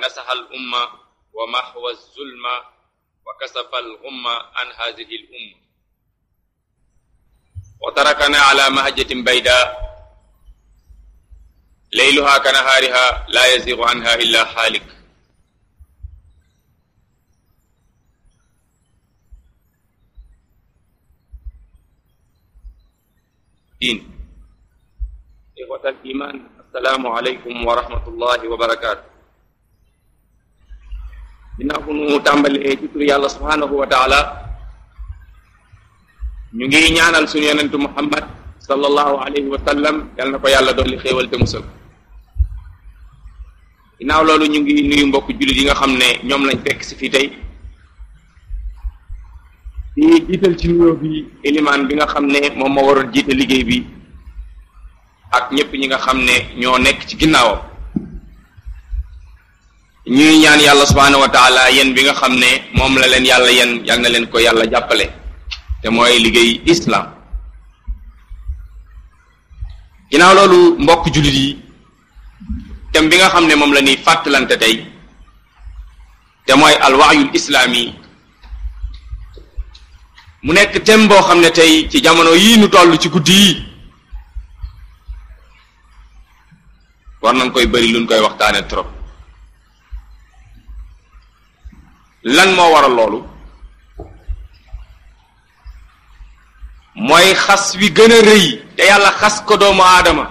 nasaxa al umma wa maxwa zulma wa kasafa al umma an hadihi al umma wa tarakana ala mahajjatin bayda layluha ka nahaariha la yazigu anha illa xaalik din ixwat al iman assalaamu aleykum wa rahmatullahi wa barakaatu dinaa ko nu tàmbalee ci tur yàlla subhanahu wa taala ñu ngi ñaanal suñu yonentu muhammad sallallahu alayhi wa sallam yal na ko yàlla dolli xéewal te musal ginnaaw loolu ñu ngi nuyu mbokk jullit yi nga xam ne ñoom lañ fekk si fii tey di jiital ci nuyoo bi élimaan bi nga xam ne moom moo waroon jiite liggéey bi ak ñépp ñi nga xam ne ñoo nekk ci ginnaawam ñuy ñaan yàlla subhaanahu wa taala yéen bi nga xam ne moom la leen yàlla yéen yal na leen ko yàlla jàppale te mooy liggéey islam ginnaaw loolu mbokk jullit yi thème bi nga xam ne moom la ñuy fàttalante tey te mooy alwaayul islaami mu nekk thème boo xam ne tey ci jamono yii nu toll ci guddi yi war nañ koy bëri luñ koy waxtaane trop lan moo waral loolu mooy xas wi gën a rëy te yàlla xas ko doomu aadama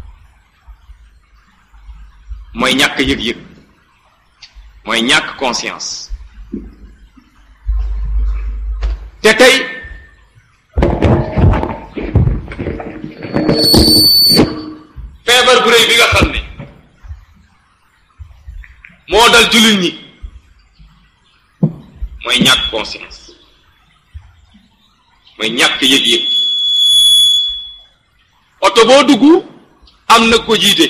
mooy ñàkk yëg-yëg mooy ñàkk conscience te tey feebar bu rëy bi nga xam ne moo dal jullit ñi mooy ñàkk conscience mooy ñàkk yëg-yëg oto boo dugg am na ko jiite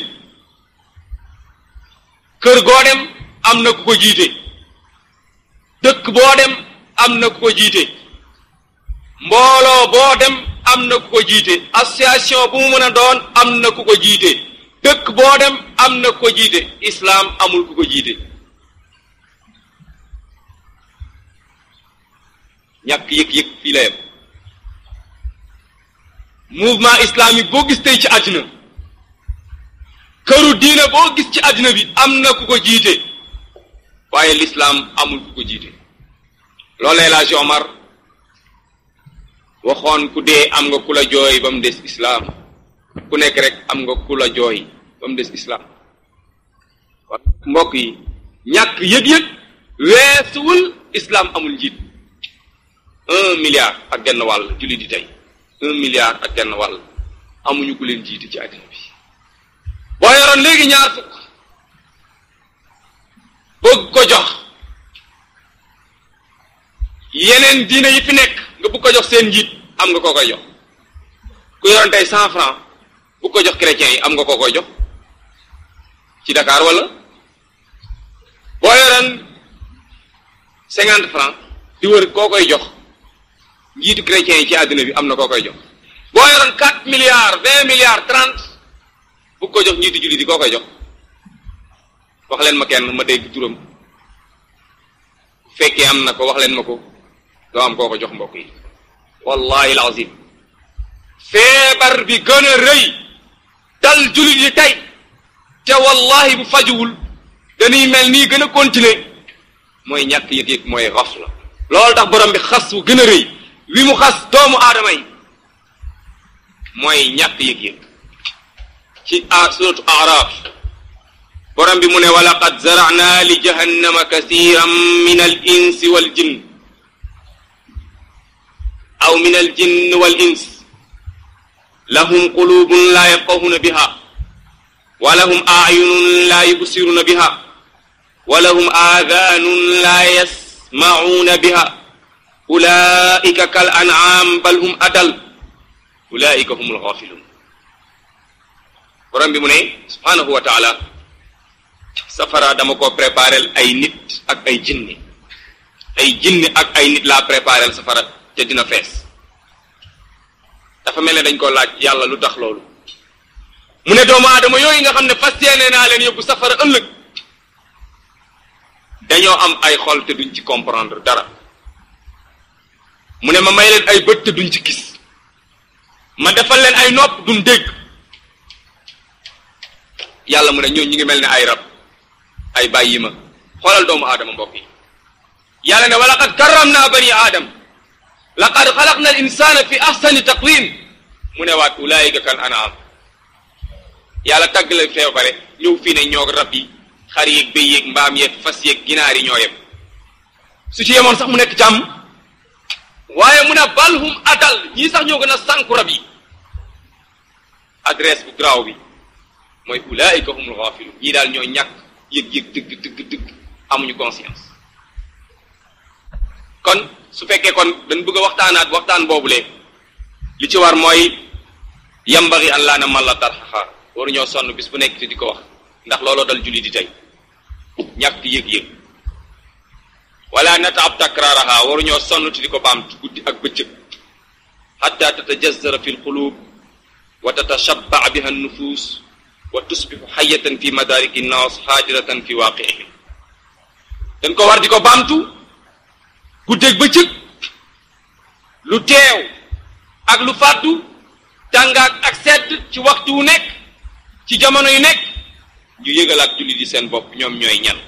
kër goo dem am na ku ko jiite dëkk boo dem am na ku ko jiite mbooloo boo dem am na ku ko jiite association bu mu mën a doon am na ku ko jiite dëkk boo dem am na ku ko jiite islaam amul ku ko jiite ñàkk yëg-yëg fii la yem mouvement islamique boo gis tey ci àddina këru diine boo gis ci àddina bi am na ku ko jiite waaye lislaam amul ku ko jiite loolee la Omar waxoon ku dee am nga ku la jooy ba mu des islaam ku nekk rek am nga ku la jooy ba mu des islaam mbokk yi ñàkk yëg-yëg weesuwul islaam amul njiit un milliard ak genn wàll julli di tey un milliard ak genn wàll amuñu ku leen jiite ci àddina bi boo yoroon léegi ñaar fukk bëgg ko jox yeneen diine yi fi nekk nga bëgg ko jox seen njiit am nga koo koy jox ku yoroon tey cent franc bu ko jox chrétiens yi am nga koo koy jox ci Dakar wala boo yoroon cinquante franc di wër koo koy jox njiitu chrétiens yi ci àddina bi am na koo koy jox boo yoroon quatre milliards vingt milliards trente bu ko jox njiitu jullit yi koo koy jox wax leen ma kenn ma dégg turam bu fekkee am na ko wax leen ma ko doo am koo ko jox mbokk yi wallahi alazim feebar bi gën a rëy dal jullit yi tey te wallahi bu fajuwul dañuy mel nii gën a continuer mooy ñàkk yëg-yëg mooy xafla loolu tax borom bi xas wu gën a rëy wi mu xas doomu aadama yi mooy ñàkk yëg-yëg ci a suratu araf borom bi mu ne walaqad zarana li jahannama kasiran min al insi wal jinn aw min al jinn wal ins lahum qulubun la yafqahuna biha wa lahum ayunun la yubsiruna biha wa lahum aadanun la yasma'una biha ulaika kal an'am bal hum adal ulaika humul ghafilun borom bi mu ne subhanahu wa taala safara dama ko préparel ay nit ak ay jinni ay jinni ak ay nit laa préparel safara te dina fees dafa mel ne dañ ko laaj yàlla lu tax loolu mu ne doomu aadama yooyu nga xam ne fas yéene naa leen yóbbu safara ëllëg dañoo am ay xol te duñ ci comprendre dara mu ne ma may leen ay bët te duñ ci gis ma defal leen ay nopp duñ dégg yàlla mu ne ñoo ñi ngi mel ne ay rab ay bàyyi ma xoolal doomu aadama mbokk yi yàlla ne wa laqad karramna bani aadam laqad xalaqna al insana fi ahsani taqwim mu ne waat ulaayika kal anaam yàlla tàgg la feew bare ñëw fii ne ñoog rab yi xar yeeg béy yeeg mbaam yeeg fas yeeg ginaar yi ñoo yem su ci yemoon sax mu nekk jàmm waaye mu ne balhum adal ñii sax ñoo gën a sànku rab yi adresse bu graaw bi mooy ulaayika humul ghaafilun ñii daal ñoo ñàkk yëg-yëg dëgg dëgg dëgg amuñu conscience kon su fekkee kon dañ bëgg a waxtaanaat waxtaan boobule li ci war mooy yambari an laa na man la tarxaxa waru ñoo sonn bis bu nekk te di ko wax ndax looloo dal julli di tey ñàkk yëg-yëg wala nataab takraaraha waru ñoo sonn te di ko baam guddi ak bëccëg xatta tatajazara fi lqulub wa tatashabbaa biha nufus wa tusbixu xayatan fi madariki nnaas xaadiratan fi waaqiihim dañ ko war di ko baamtu guddeeg bëccëg lu teew ak lu fàddu tàngaak ak sedd ci waxtu wu nekk ci jamono yu nekk ñu yëgalaat jullit yi seen bopp ñoom ñooy ñan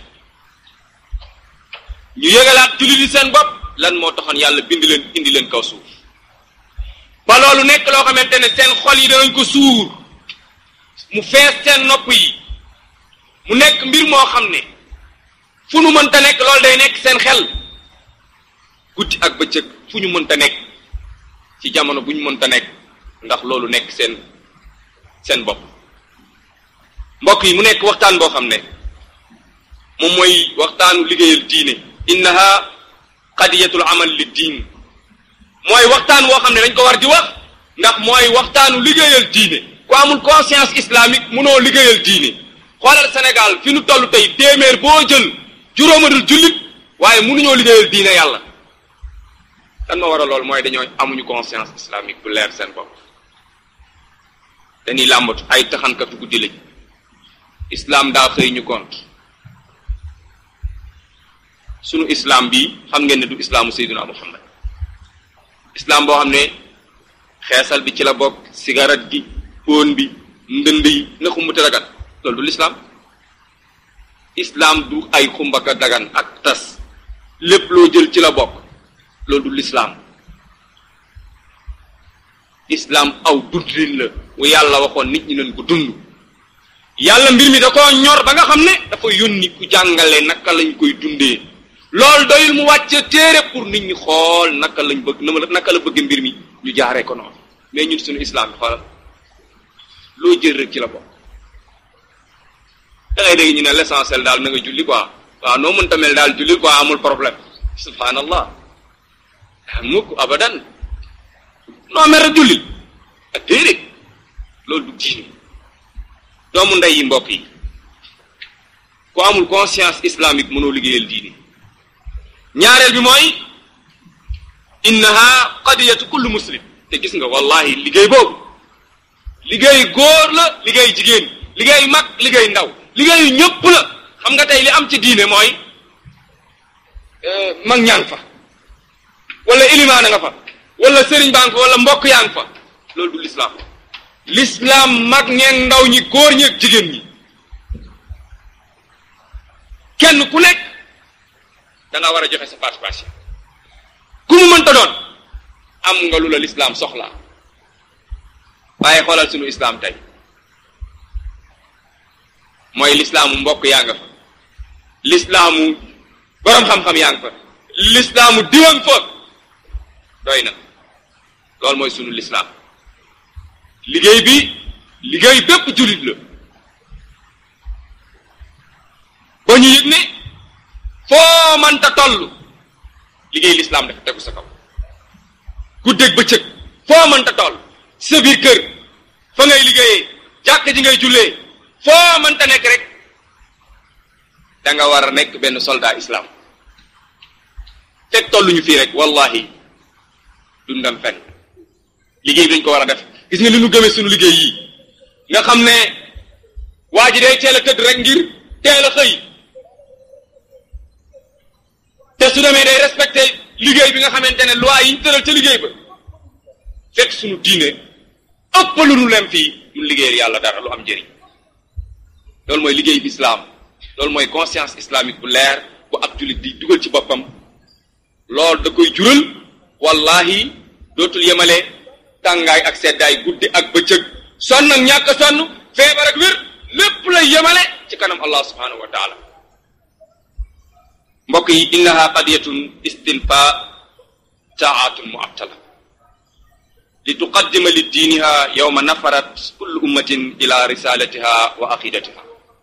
ñu yëgalaat jullit yi seen bopp lan moo taxoon yàlla bind leen indi leen kaw suuf ba loolu nekk loo xamante ne seen xol yi danañ ko suur mu fees seen nopp yi mu nekk mbir moo xam ne fu nu mënta nekk loolu day nekk seen xel guddi ak bëccëg fu ñu mënta nekk ci jamono bu ñu mënta nekk ndax loolu nekk seen seen bopp mbokk yi mu nekk waxtaan boo xam ne moom mooy waxtaanu liggéeyal diine innaha qadiyatul amal li diin mooy waxtaan woo xam ne dañ ko war di wax ndax mooy waxtaanu liggéeyal diine ku amul conscience islamique mënoo liggéeyal diine xoolal Sénégal fi nu toll tey téeméer boo jël juróomadul jullit waaye mënuñoo liggéeyal diine yàlla lan ma war a lool mooy dañoo amuñu conscience islamique bu leer seen bopp dañuy làmbatu ay taxankatu guddi lañ islam daa xëy ñu compte sunu islam bi xam ngeen ne du islaamu sayyiduna muhammad islam boo xam ne xeesal bi ci la bokk cigarette gi póon bi ndënd yi na xumbute dagan loolu du l'islam islam du ay xumbaka dagan ak tas lépp loo jël ci la bokk loolu du l'islam islam aw dundin la wu yàlla waxoon nit ñi nañ ko dund yàlla mbir mi da koo ñor ba nga xam ne dafa yónni ku jàngale naka lañ koy dundee loolu doyul mu wàcce téere pour nit ñi xool naka lañ bëgg naka la bëgg mbir mi ñu jaaree ko noonu mais ñun suñu islam bi xoolal loo jël rek ci la bokk da ngay dégg ñu ne l'essentiel daal na nga julli quoi waaw noo mënta mel daal julli quoi amul problème subhanallah mukk abadan noo mer a julli ak déedéet loolu du diine doomu ndey yi mbokk yi ku amul conscience islamique mënoo liggéeyal diine ñaareel bi mooy innaha qadiyatu kullu muslim te gis nga wallahi liggéey boobu liggéey góor la liggéey jigéen liggéey mag liggéey ndaw liggéeyu ñëpp la xam nga tey li am ci diine mooy mag ñaa ngi fa wala ilimaana nga fa wala sëriñ baa nga fa wala mbokk yaa ngi fa loolu du l'islam l'islam mag ñeeg ndaw ñi góor ñeeg jigéen ñi kenn ku nekk da nga war a joxe sa participation ku mu mënta doon am nga lu la l'islam soxlaa waaye xoolal sunu islam tey mooy l'islaamu mbokk yaa nga fa l'islaamu boroom xam-xam yaa nga fa l'islaamu diwan fa doy na loolu mooy sunu l'islam liggéey bi liggéey bépp jullit la ba ñu yëg ne foo mënta toll liggéey l'islam dafa tegu sa kaw guddeeg bëccëg foo mënta toll sa biir kër fa ngay liggéeyee jàkk ji ngay jullee foo mënta nekk rek da nga war a nekk benn soldat islam fekk tolluñu fii rek wallahi dundam fen liggéey bi dañ ko war a def gis nga li ñu gëmee suñu liggéey yi nga xam ne waa ji day teel a tëdd rek ngir teel a xëy su demee day respecté liggéey bi nga xamante ne loi yi ñu tëral ca liggéey ba fekk suñu diine ëpp lu nu lem fii mun liggéeyal yàlla dara lu am njëriñ loolu mooy liggéey bi islam loolu mooy conscience islamique bu leer bu ab jullit di dugal ci boppam loolu da koy jural wallahi dootul yemale tàngaay ak seddaay guddi ak bëccëg sonn ak ñàkk sonn feebar ak wér lépp lay yemale ci kanam allah subhanahu wa taala mbokk yi innaha qadiyatun istinfa taatun muattala li tuqaddima li diiniha yowma nafarat kullu ummatin ila risalatiha wa aqidatiha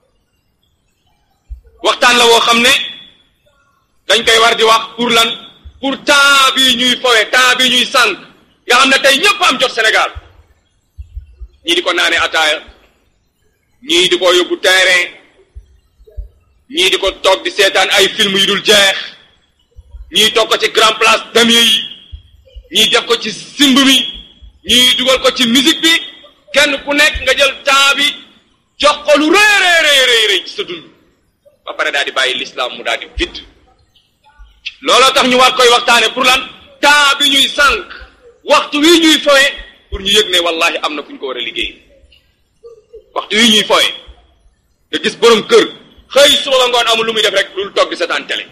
waxtaan la woo xam ne dañ koy war di wax pour lan pour temps bi ñuy fowe temps bi ñuy sànq nga xam ne tey ñëpp am jot Sénégal ñii di ko naane ataaya ñii di ko yóbbu terrain ñii di ko toog di seetaan ay film yu dul jeex ñii toog ko ci grand place damier yi ñii def ko ci simb mi ñii dugal ko ci musique bi kenn ku nekk nga jël temps bi jox ko lu rëy rëy rëy rëy ci sa dund ba pare daal di bàyyi l'islam mu daal di vide looloo tax ñu war koy waxtaane pour lan temps bi ñuy sànq waxtu wi ñuy fowe pour ñu yëg ne wallahi am na fu ñu ko war a liggéey waxtu wi ñuy fowe nga gis borom kër xëy suba ba ngoon amul lu muy def rek lu toog di seetaan télé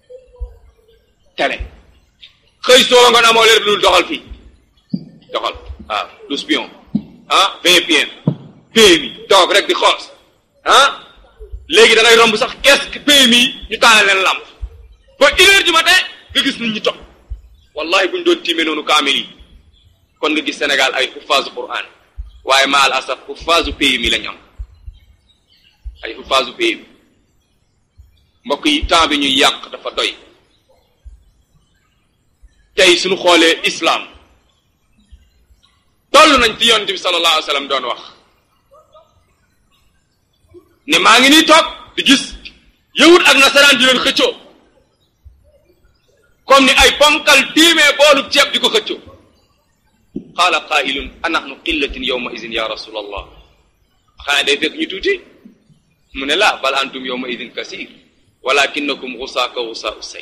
télé xëy suba ba ngoon amoo leen lu doxal fii doxal waaw du spion ah VPN PMI toog rek di xoos ah léegi da ngay romb sax kees PMI ñu taal leen làmp ba une heure du matin nga gis nit ñi toog wallahi buñ doon tiimee noonu kaamil yi kon nga gis Sénégal ay xuffaasu Qur'an waaye maal asaf xuffaasu PMI lañ am ay xuffaasu PMI mbokk yi temps bi ñuy yàq dafa doy tey suñu xoolee islam toll nañ fi yonent bi sallallahu alayhi wa sallam doon wax ne maa ngi nii toog di gis yahud ak nasaraan di leen xëccoo comme ni ay ponkal tiimee boolu ceeb di ko xëccoo qaala qaa'ilun anahnu qillatin yawma idin ya rasulallah xanaa day fekk ñu tuuti mu ne la bal antum yawma idin kasir walakinakum xusaa ka xusaa usay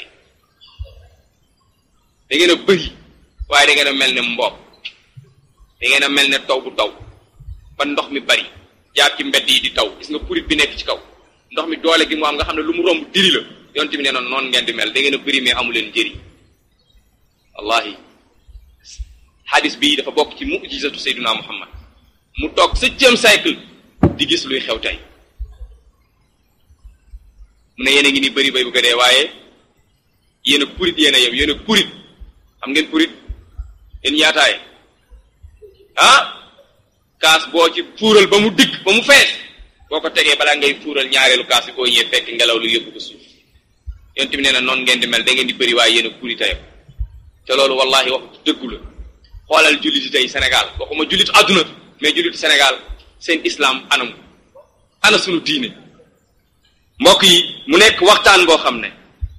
da ngeen a bëri waaye da ngeen a mel ne mboob da ngeen a mel ne taw bu taw ba ndox mi bari jaar ci mbedd yi di taw gis nga purit bi nekk ci kaw ndox mi doole gi mu am nga xam ne lu mu romb diri la yonent bi nee noonu noonu ngeen di mel da ngeen a bëri mais amu leen njëriñ wallahi hadis bii dafa bokk ci mujizatu sayduna muhammad mu toog septième siècle di gis luy xew tey mu ne yéen a ngi ni bëri bay bu ko dee waaye yéen a purit yéen a yem yéen a purit xam ngeen purit yéen yaataaye ah kaas boo ci fuural ba mu digg ba mu fees boo ko tegee balaa ngay fuural ñaareelu kaas bi boo ñëwee fekk ngelaw lu yóbbu ko suuf yonent bi nee na noonu ngeen di mel da ngeen di bëri waaye yéen a purit a yem te loolu wallahi wax dëggu la xoolal julliti tey Sénégal waxuma jullit àdduna mais julliti Sénégal seen islam anam ana sunu diine mbokk yi mu nekk waxtaan boo xam ne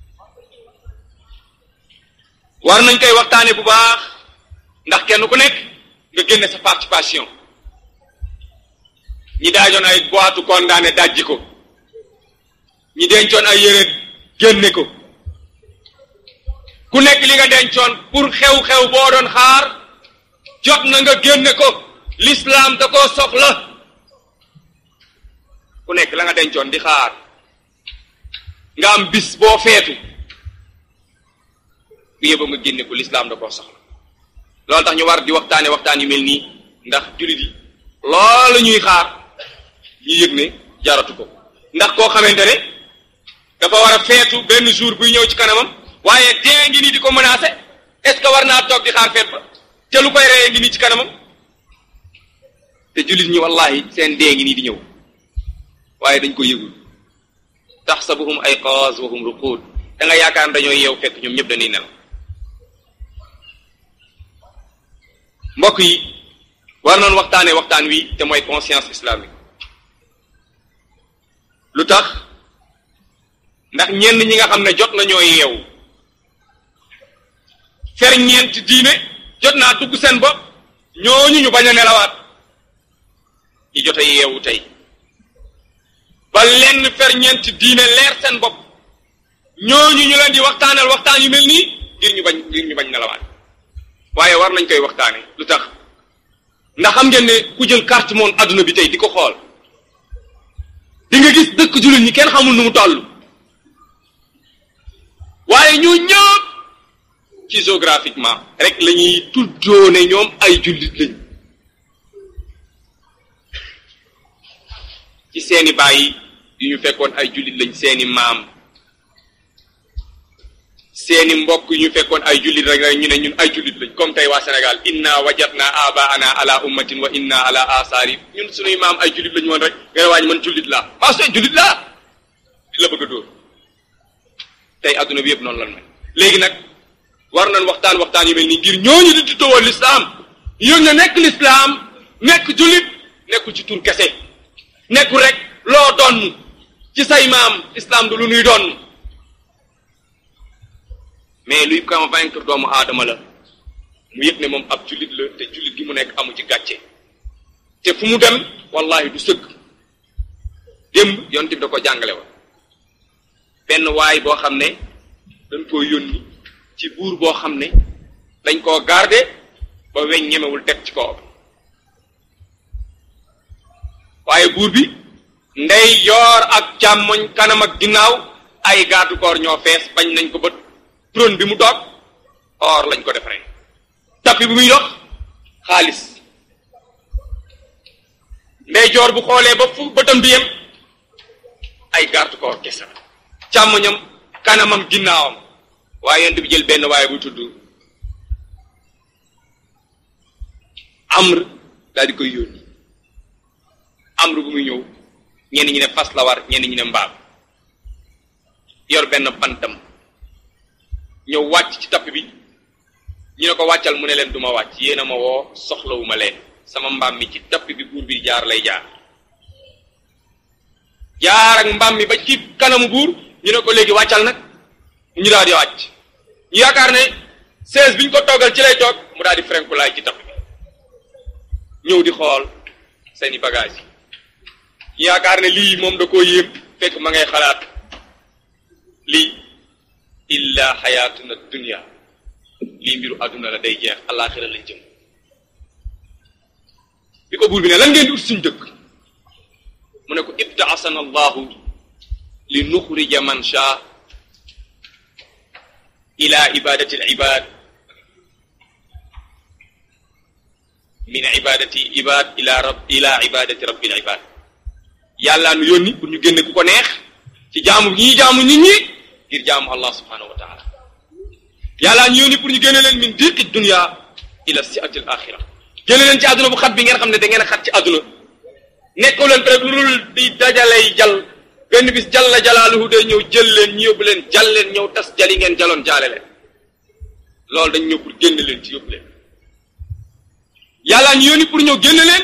war nañ koy waxtaane bu baax ndax kenn ku nekk nga génne sa participation ñi daajoon ay boitu condamné dajji ko ñi dencoon ay yére génne ko ku nekk li nga dencoon pour xew-xew boo doon xaar jot na nga génne ko l'islam da koo soxla ku nekk la nga dencoon di xaar nga am bis boo feetu bu yëba nga génne ko l'islam da koo soxla loolu tax ñu war di waxtaane waxtaan yu mel nii ndax jullit yi loolu ñuy xaar ñu yëg ne jaratu ko ndax koo xamante ne dafa war a feetu benn jour buy ñëw ci kanamam waaye dee ngi nii di ko menacé est-ce que war naa toog di xaar feet ba te lu koy reyee ngi nii ci kanamam te jullit ñi wallahi seen dee ngi nii di ñëw waaye dañ ko yëgul taxsabuhum ayqaaz wa hum ruquud da nga yaakaar dañoo yeew fekk ñoom ñëpp dañuy nelaw mbokk yi war noonu waxtaanee waxtaan wi te mooy conscience islamique lu tax ndax ñenn ñi nga xam ne jot nañoo yeewu ferñeent diine jot naa dugg seen bopp ñooñu ñu bañ a nelawaat ñi jot a yeewu tey ba lenn ferñeent diine leer seen bopp ñooñu ñu leen di waxtaanal waxtaan yu mel nii ngir ñu bañ ngir ñu bañ nelawaat waaye war nañ koy waxtaane lu tax ndax xam ngeen ne ku jël carte monde adduna bi tey di ko xool di nga gis dëkk jullit ñi kenn xamul nu mu toll waaye ñu ñëpp ci géographiquement rek la ñuy tuddoo ne ñoom ay jullit lañ ci seeni bàyyi yu ñu fekkoon ay jullit lañ seeni maam seeni mbokk yu ñu fekkoon ay jullit rek rek ñu ne ñun ay jullit lañ comme tey waa Sénégal inna wajadna abaana ala ummatin wa inna ala asaari ñun suñuy maam ay jullit lañu woon rek nga ne waa ñu man jullit laa parce que jullit laa di la bëgg a dóor tey adduna bi yëpp noonu lan mel léegi nag war nañ waxtaan waxtaan yu mel nii ngir ñooñu di tuddoo lislaam yëg na nekk lislaam nekk jullit nekkul ci tur kese nekkul rek loo donn ci say maam islam du lu nuy donn mais luy convaincre doomu aadama la mu yëg ne moom ab jullit la te jullit gi mu nekk amu ci gàcce te fu mu dem wallahi du sëgg démb yonent bi da ko jàngale wa benn waay boo xam ne dañ koo yónni ci buur boo xam ne dañ koo garde ba weñ ñemewul teg ci kaw waaye buur bi ndey yoor ak càmmoñ kanam ak ginnaaw ay garde corps ñoo fees bañ nañ ko ba trône bi mu toog or lañ ko defaree tapi bi muy dox xaalis ndey joor bu xoolee ba fu bëtam di yem ay garde corps kese la càmmoñam kanamam ginnaawam waaye yent bi jël benn waaye bu tudd amr daal di koy yónni amr bu muy ñëw ñenn ñi ne fas la war ñenn ñi ne mbaam yor benn bantam ñëw wàcc ci tapp bi ñu ne ko wàccal mu ne leen duma wàcc yéen a ma woo soxlawuma leen sama mbaam mi ci tapp bi buur bi jaar lay jaar jaar ak mbaam mi ba ci kanamu buur ñu ne ko léegi wàccal nag ñu daal di wàcc ñu yaakaar ne seize bi ñu ko toggal ci lay toog mu daal di frenkulaay ci tapp bi ñëw di xool seeni bagage yi ñu yaakaar ne lii moom da koo yéem fekk ma ngay xalaat lii illa xayaatuna dunya lii mbiru àdduna la day jeex àllaaxira lañ jëm bi ko buur bi ne lan ngeen di ut suñ dëkk mu ne ko ibtaasana allahu li nuxrija man shaa ila ibadati al ibad min ibadati ibad ila rab ila ibadati rabbil ibad yàllaa nu yónni pour ñu génne ku ko neex ci jaamu ñii jaamu nit ñi ngir jaamu allah subhanahu wa taala yàllaa ñu yónni pour ñu génne leen min diqi dunya ila siati al axira génne leen ci àdduna bu xat bi ngeen xam ne da ngeen a xat ci àdduna nekkoo leen peut lu dul di dajalay jal benn bis jalla jalaaluhu day ñëw jël leen ñu yóbbu leen jal leen ñëw tas jali ngeen jaloon jaale leen loolu dañ ñëw pour génne leen ci yóbbu leen yàllaa ñu yónni pour ñëw génne leen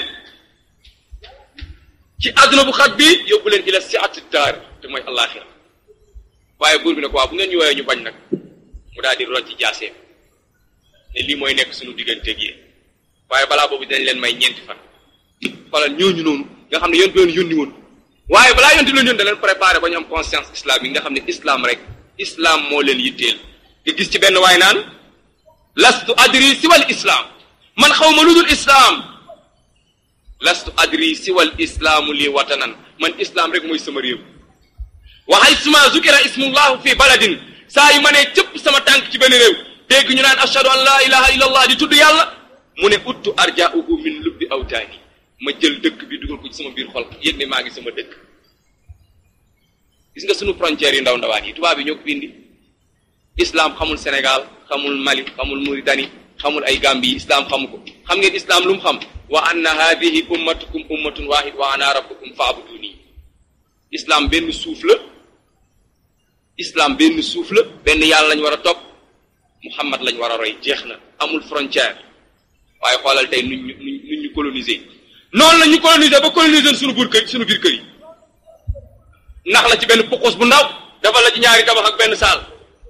ci àdduna bu xat bi yóbbu leen ila siati daar te mooy alaxira waaye buur bi ne ko waa bu ngeen ñu woowee ñu bañ nag mu daal di rocc jaaseem ne lii mooy nekk suñu digganteeg yéen waaye balaa boobu dinañ leen may ñeenti fan xoolal ñooñu noonu nga xam ne yontu leen yónni woon waaye balaa yontu leen yónni da leen préparé ba ñu am conscience islamique nga xam ne islam rek islam moo leen yitteel nga gis ci benn waay naan lastu adri siwal islam man xaw ma lu dul islam lastu adri siwal islaamu lii watanan man islam rek mooy sama réew wa haysuma zukira ismullahu fi baladin saa yu ma nee cëpp sama tànk ci benn réew dégg ñu naan ashhadu an la ilaha illa allah di tudd yàlla mu ne uttu arja'uhu min lubbi awtaani ma jël dëkk bi dugal ko ci sama biir xol yëg ne maa ngi sama dëkk gis nga sunu frontières yu ndaw ndawaan yi tubaab yi ñoo ko fi indi islam xamul Sénégal xamul Mali xamul Mauritanie xamul ay Gambie yi islam xamu ko xam ngeen islam lu mu xam wa anna hadihi ummatukum ummatun wahid wa ana rabbukum fa'buduni islam benn suuf la islam benn suuf la benn yàlla lañ war a topp Muhammad lañ war a roy jeex na amul frontière waaye xoolal tey nuñ ñu nuñ ñu coloniser noonu la ñu coloniser ba coloniser suñu biir kër suñu biir kër yi ndax la ci benn pokos bu ndaw dafa la ci ñaari tabax ak benn saal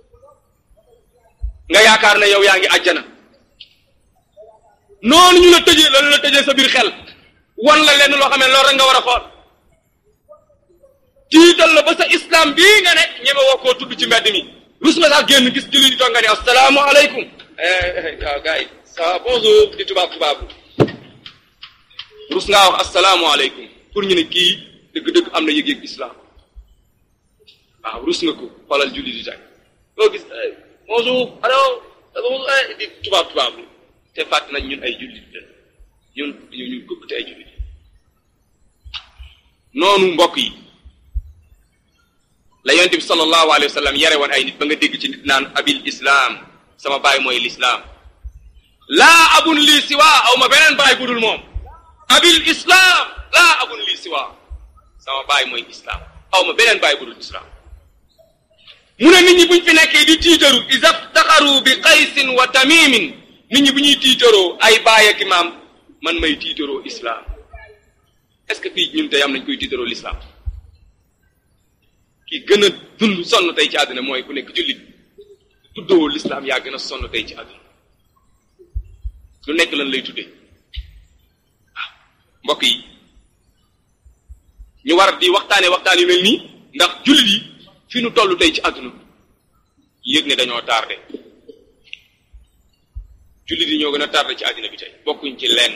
nga yaakaar ne yow yaa ngi àjjana noonu ñu la tëjee la la tëjee sa biir xel wan la lenn loo xam ne loolu rek nga war a xool tiital la ba sa islam bii nga nekk ñeme woo koo tudd ci mbedd mi rus nga sax génn gis jullit di toog nga ne asalaamaaleykum waaw gars yi ça va bonjour di tubaab tubaabu rus ngaa wax asalaamaaleykum pour ñu ne kii dëgg-dëgg am na yëg-yëg islam waaw rus nga ko xoolal jullit di tey loo gis bonjour allo di tubaab tubaabu te fàtt nañ ñun ay jullit la ñun ñu ñu gëpp te ay jullit noonu mbokk yi la yonent bi sallallahu alayhi wa sallam yare woon ay nit ba nga dégg ci nit naan abil islam sama baay mooy lislaam laa abun lii siwa aw ma beneen baay budul moom abil islam laa abun lii siwa sama baay mooy islam aw ma beneen baay budul islam mu ne nit ñi buñ fi nekkee di tiitaru isaftaxaru bi qaysin wa tamimin nit ñi bu ñuy tiitaroo ay baay ak maam man may tiitaroo islam est-ce que fii ñun tey am nañ koy tiitaroo l'islam ki gën a dund sonn tey ci àdduna mooy ku nekk jullit tuddoo l'islam yaa gën a sonn tey ci àdduna lu nekk lan lay tuddee waaw mbokk yi ñu war di waxtaane waxtaan yu mel nii ndax jullit yi fi nu toll tey ci àdduna yëg ne dañoo tardé jullit yi ñoo gën a tardé ci àddina bi tey bokkuñ ci lenn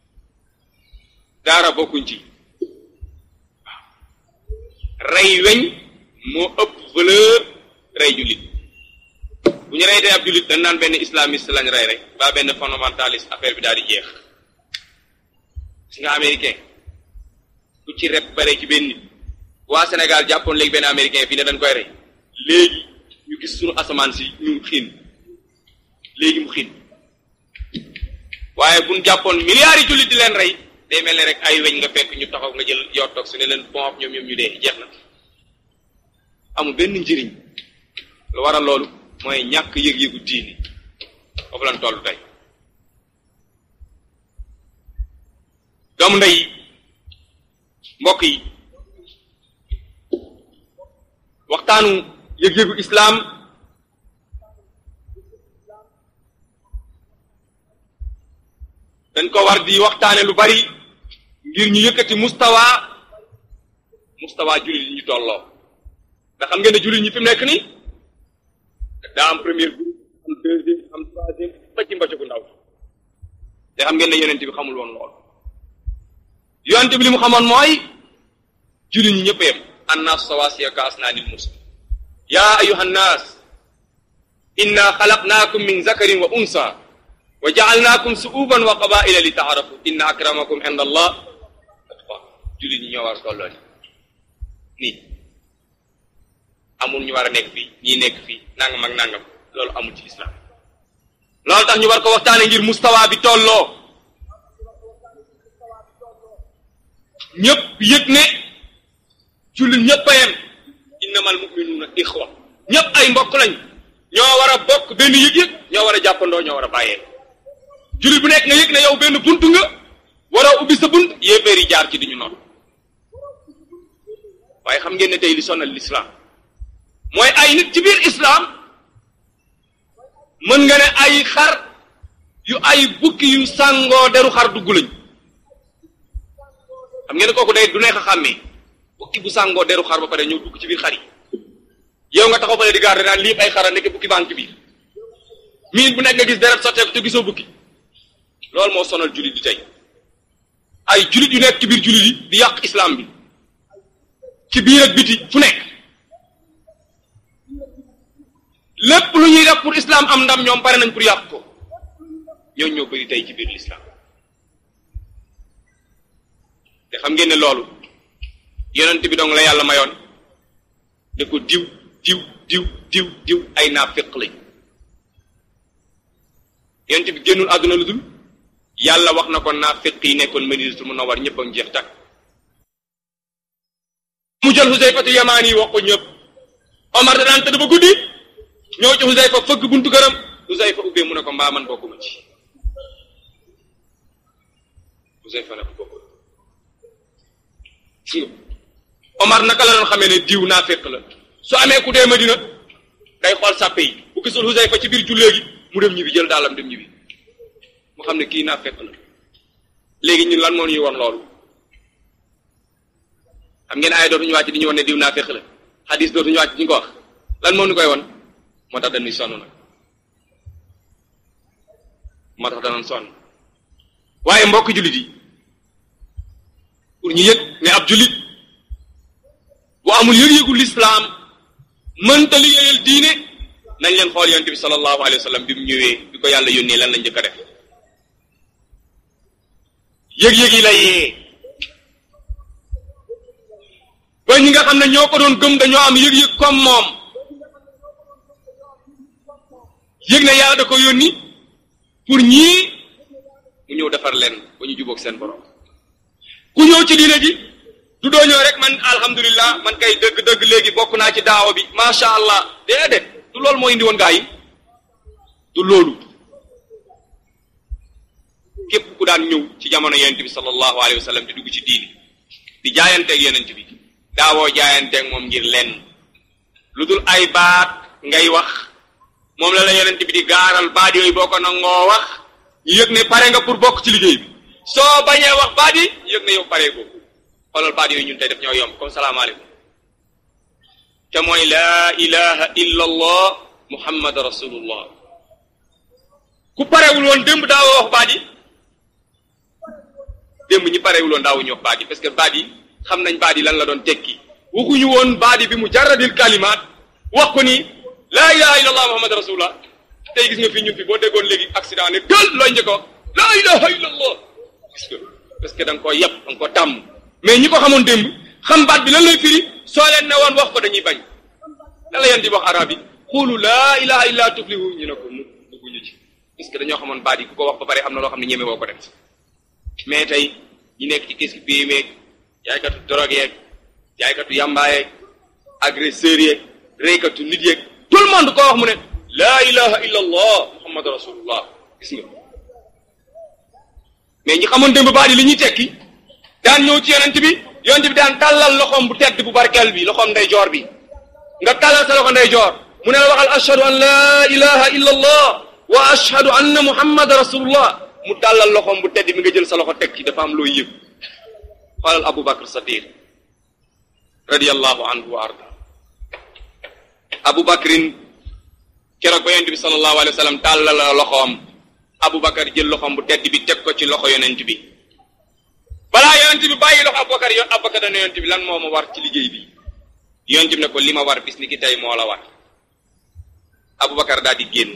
daara bokkuñ ci waaw rey weñ moo ëpp valeur rey jullit bu ñu rey tey ab jullit dañ naan benn islamiste lañ rey rek ba benn fondamentaliste affaire bi daal di jeex si nga américain ku ci rep bare ci benn nit waa Sénégal jàppoon léegi benn américain fii ne dañ koy rey léegi ñu gis suñu asamaan si ñu xiin léegi mu xiin waaye buñ jàppoon milliards yi jullit di leen rey day mel ne rek ay weñ nga fekk ñu taxaw nga jël yor toog su ne leen pomp ñoom ñoom ñu dee jeex na amul benn njëriñ lu waral loolu mooy ñàkk yëg-yëgu diini foofu lañ toll tey doomu ndey mbokk yi waxtaanu yëg-yëgu islaam dañ ko war di waxtaane lu bari ngir ñu yëkkati mustawa mustawa jullit yi ñu tolloo ndax xam ngeen ne jullit ñi fi mu nekk nii daa am premier groupe am deuxième am troisième ba ci mbocc gu ndaw te xam ngeen ne yonent bi xamul woon lool yonent bi li mu xamoon mooy jullit ñi ñëpp yem annaas sawaasiya ka asnaanil mus yaa ayuha nnaas inna xalaqnaakum min zakarin wa unsa wa jaalnaakum suuban wa qabaila li taarafu inna akramakum inda allah atqaakum jullit ñi ñoo war a tolloo ni nii amul ñu war a nekk fii ñii nekk fii nangam ak nangam loolu amul ci islam loolu tax ñu war ko waxtaane ngir mustawa bi tolloo ñëpp yëg ne jullit ñëpp a yem innamal muminuuna ixwa ñëpp ay mbokk lañ ñoo war a bokk benn yëg-yëg ñoo war a jàppandoo ñoo war a bàyyee jullit bu nekk nga yëg ne yow benn bunt nga war a ubbi sa bunt yéeféer yi jaar ci di ñu noonu waaye xam ngeen ne tey li sonal l'islam mooy ay nit ci biir islam mën nga ne ay xar yu ay bukki yu sàngoo deru xar dugg lañ xam ngeen ne kooku day du neex a xàmmee bukki bu sàngoo deru xar ba pare ñëw dugg ci biir xar yi yow nga taxaw fale di garder naan lii ay xara nekk bukki baa ngi ci biir minute bu nekk nga gis deret sotteeku te gisoo bukki loolu moo sonal jullit di tey ay jullit yu nekk ci biir jullit yi di yàq islam bi ci biir ak biti fu nekk lépp lu ñuy def pour islam am ndam ñoom pare nañ pour yàq ko ñooñu ñoo bëri tey ci biir l'islam te xam ngeen ne loolu yonent bi dong la yàlla mayoon ne ko diw diw diw diw diw ay naafiq lañ yonent bi génnul àdduna lu dul yàlla wax na ko naafiq yi nekkoon Madinatul Munawwar ñëpp a ngi jeex tàkk mu jël Xusayfatu Yamaani wax ko ñëpp Omar da daan tëdd ba guddi ñëw ci Xusayfa fëgg buntu këram Xusayfa ubbee mu ne ko mbaa man bokkuma ci Xusayfa ne ko bokkul Omar naka la doon xamee ne diw naa fekk la su amee ku dee Madina day xool sàppe yi bu gisul Xusayfa ci biir jullee gi mu dem ñibbi jël daalam dem ñibbi mu xam ne kii naa fekk la léegi ñun lan moo ñuy won loolu xam ngeen ay dootuñu wàcc di ñu won ne diw naa féq la xadis dootuñu wàcc di ñu ko wax lan moo ñu koy won moo tax dañuy sonn nag moo tax danañ sonn waaye mbokk jullit yi pour ñu yëg ne ab jullit bu amul yëg-yëgu lislaam mënta liggéeyal diine nañ leen xool yonent bi sallallahu alayhi wa sallam bi mu ñëwee bi ko yàlla yónnee lan lañ njëkk a def yëg-yëg yi la yee ba ñi nga xam ne ñoo ko doon gëm dañoo am yëg-yëg comme moom yëg ne yàlla da ko yónni pour ñii mu ñëw defar leen ba ñu jubóog seen borom ku ñëw ci diine ji du doo ñëw rek man alhamdulillah man kay dëgg-dëgg léegi bokk naa ci daawa bi macha allah déedéet du loolu moo indi woon gaa yi du loolu képp ku daan ñëw ci jamono yonent bi sallallahu alayhi wa sallam di dugg ci diini di jaayanteeg yonent bi daawoo jaayanteeg moom ngir lenn lu dul ay baat ngay wax moom la la yonent bi di gaaral baat yooyu boo ko nangoo wax ñu yëg ne pare nga pour bokk ci liggéey bi soo bañee wax baat yi ñu yëg ne yow pare ko xoolal baat yooyu ñun tey def ñoo yomb comme salaamaaleykum te mooy laa ilaha illa allah muhammad rasulullah ku parewul woon démb daawoo wax baat yi démb ñi parewul woon daawuñu wax baat yi parce que baat yi xam nañ baat yi lan la doon tekki waxuñu woon baat yi bi mu jaradil kalimaat wax ko ni laa ilaha illa allah muhammad rasulullah tey gis nga fi ñun fi boo déggoon léegi accident ne tël looy njëkk a wax laa ilaha illa allah gis nga parce que da nga koo yàpp da nga ko tàmm mais ñi ko xamoon démb xam baat bi lan lay firi soo leen ne woon wax ko dañuy bañ lan la yéen di wax arab yi xuulu laa ilaha illa tuflihu ñu ne ko mu dugguñu ci parce que dañoo xamoon baat yi ku ko wax ba pare am na loo xam ne ñeme woo ko def mais tey ñi nekk ci gis bii meeg jaaykatu drogue yeeg jaaykatu yàmbaa yeeg agresseurs yeeg reykatu nit yeeg tout le monde koo wax mu ne laa ilaha illa allah muhammadu rasulullah gis nga mais ñi xamoon démb baat yi li ñuy tekki daan ñëw ci yonent bi yonent bi daan tàllal loxoom bu tedd bu barkeel bi loxoom ndey joor bi nga tàllal sa loxo ndey joor mu ne la waxal ashhadu an laa ilaha illa allah wa ashhadu anna muhammad rasulullah mu tàllal loxoom bu tedd bi nga jël sa loxo teg ci dafa am looy yëg xoolal abu bakr sadiq radiallahu anhu wa arda abu bakrin keroog ba yonent bi sallallahu alayhi wa sallam tàllal loxoom abu bakar jël loxoom bu tedd bi teg ko ci loxo yonent bi balaa yonent bi bàyyi loxo Abubakar yoon Abubakar dana yonent bi lan moo ma war ci liggéey bi yonent bi ne ko li ma war bis ni ki tey moo la war Abubakar daal di génn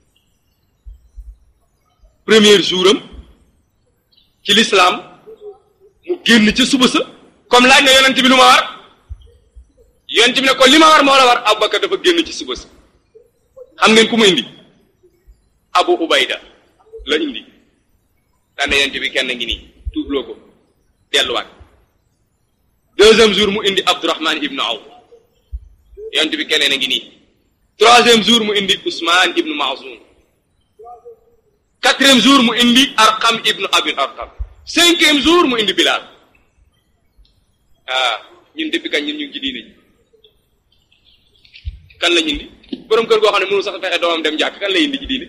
premier jour am ci l'islam mu génn ci suba sa comme laaj na yonent bi lu ma war yonent bi ne ko li ma war moo la war Abubakar dafa génn ci suba sa xam ngeen ku mu indi Abu Ubayda la indi daan na yonent bi kenn ngi nii tuubloo ko delluwaat deuxième jour mu indi Abdurahman ibnu Awf yonent bi keneen a ngi nii troisième jour mu indi Ousmane ibnu Maazun quatrième jour mu indi Arqam ibnu Abil Arqam cinquième jour mu indi Bilal ah ñun depuis kañ ñun ñu ngi ci diine ji kan lañ indi borom kër goo xam ne mënu sax fexe doomam dem jàkk kan lay indi ci diine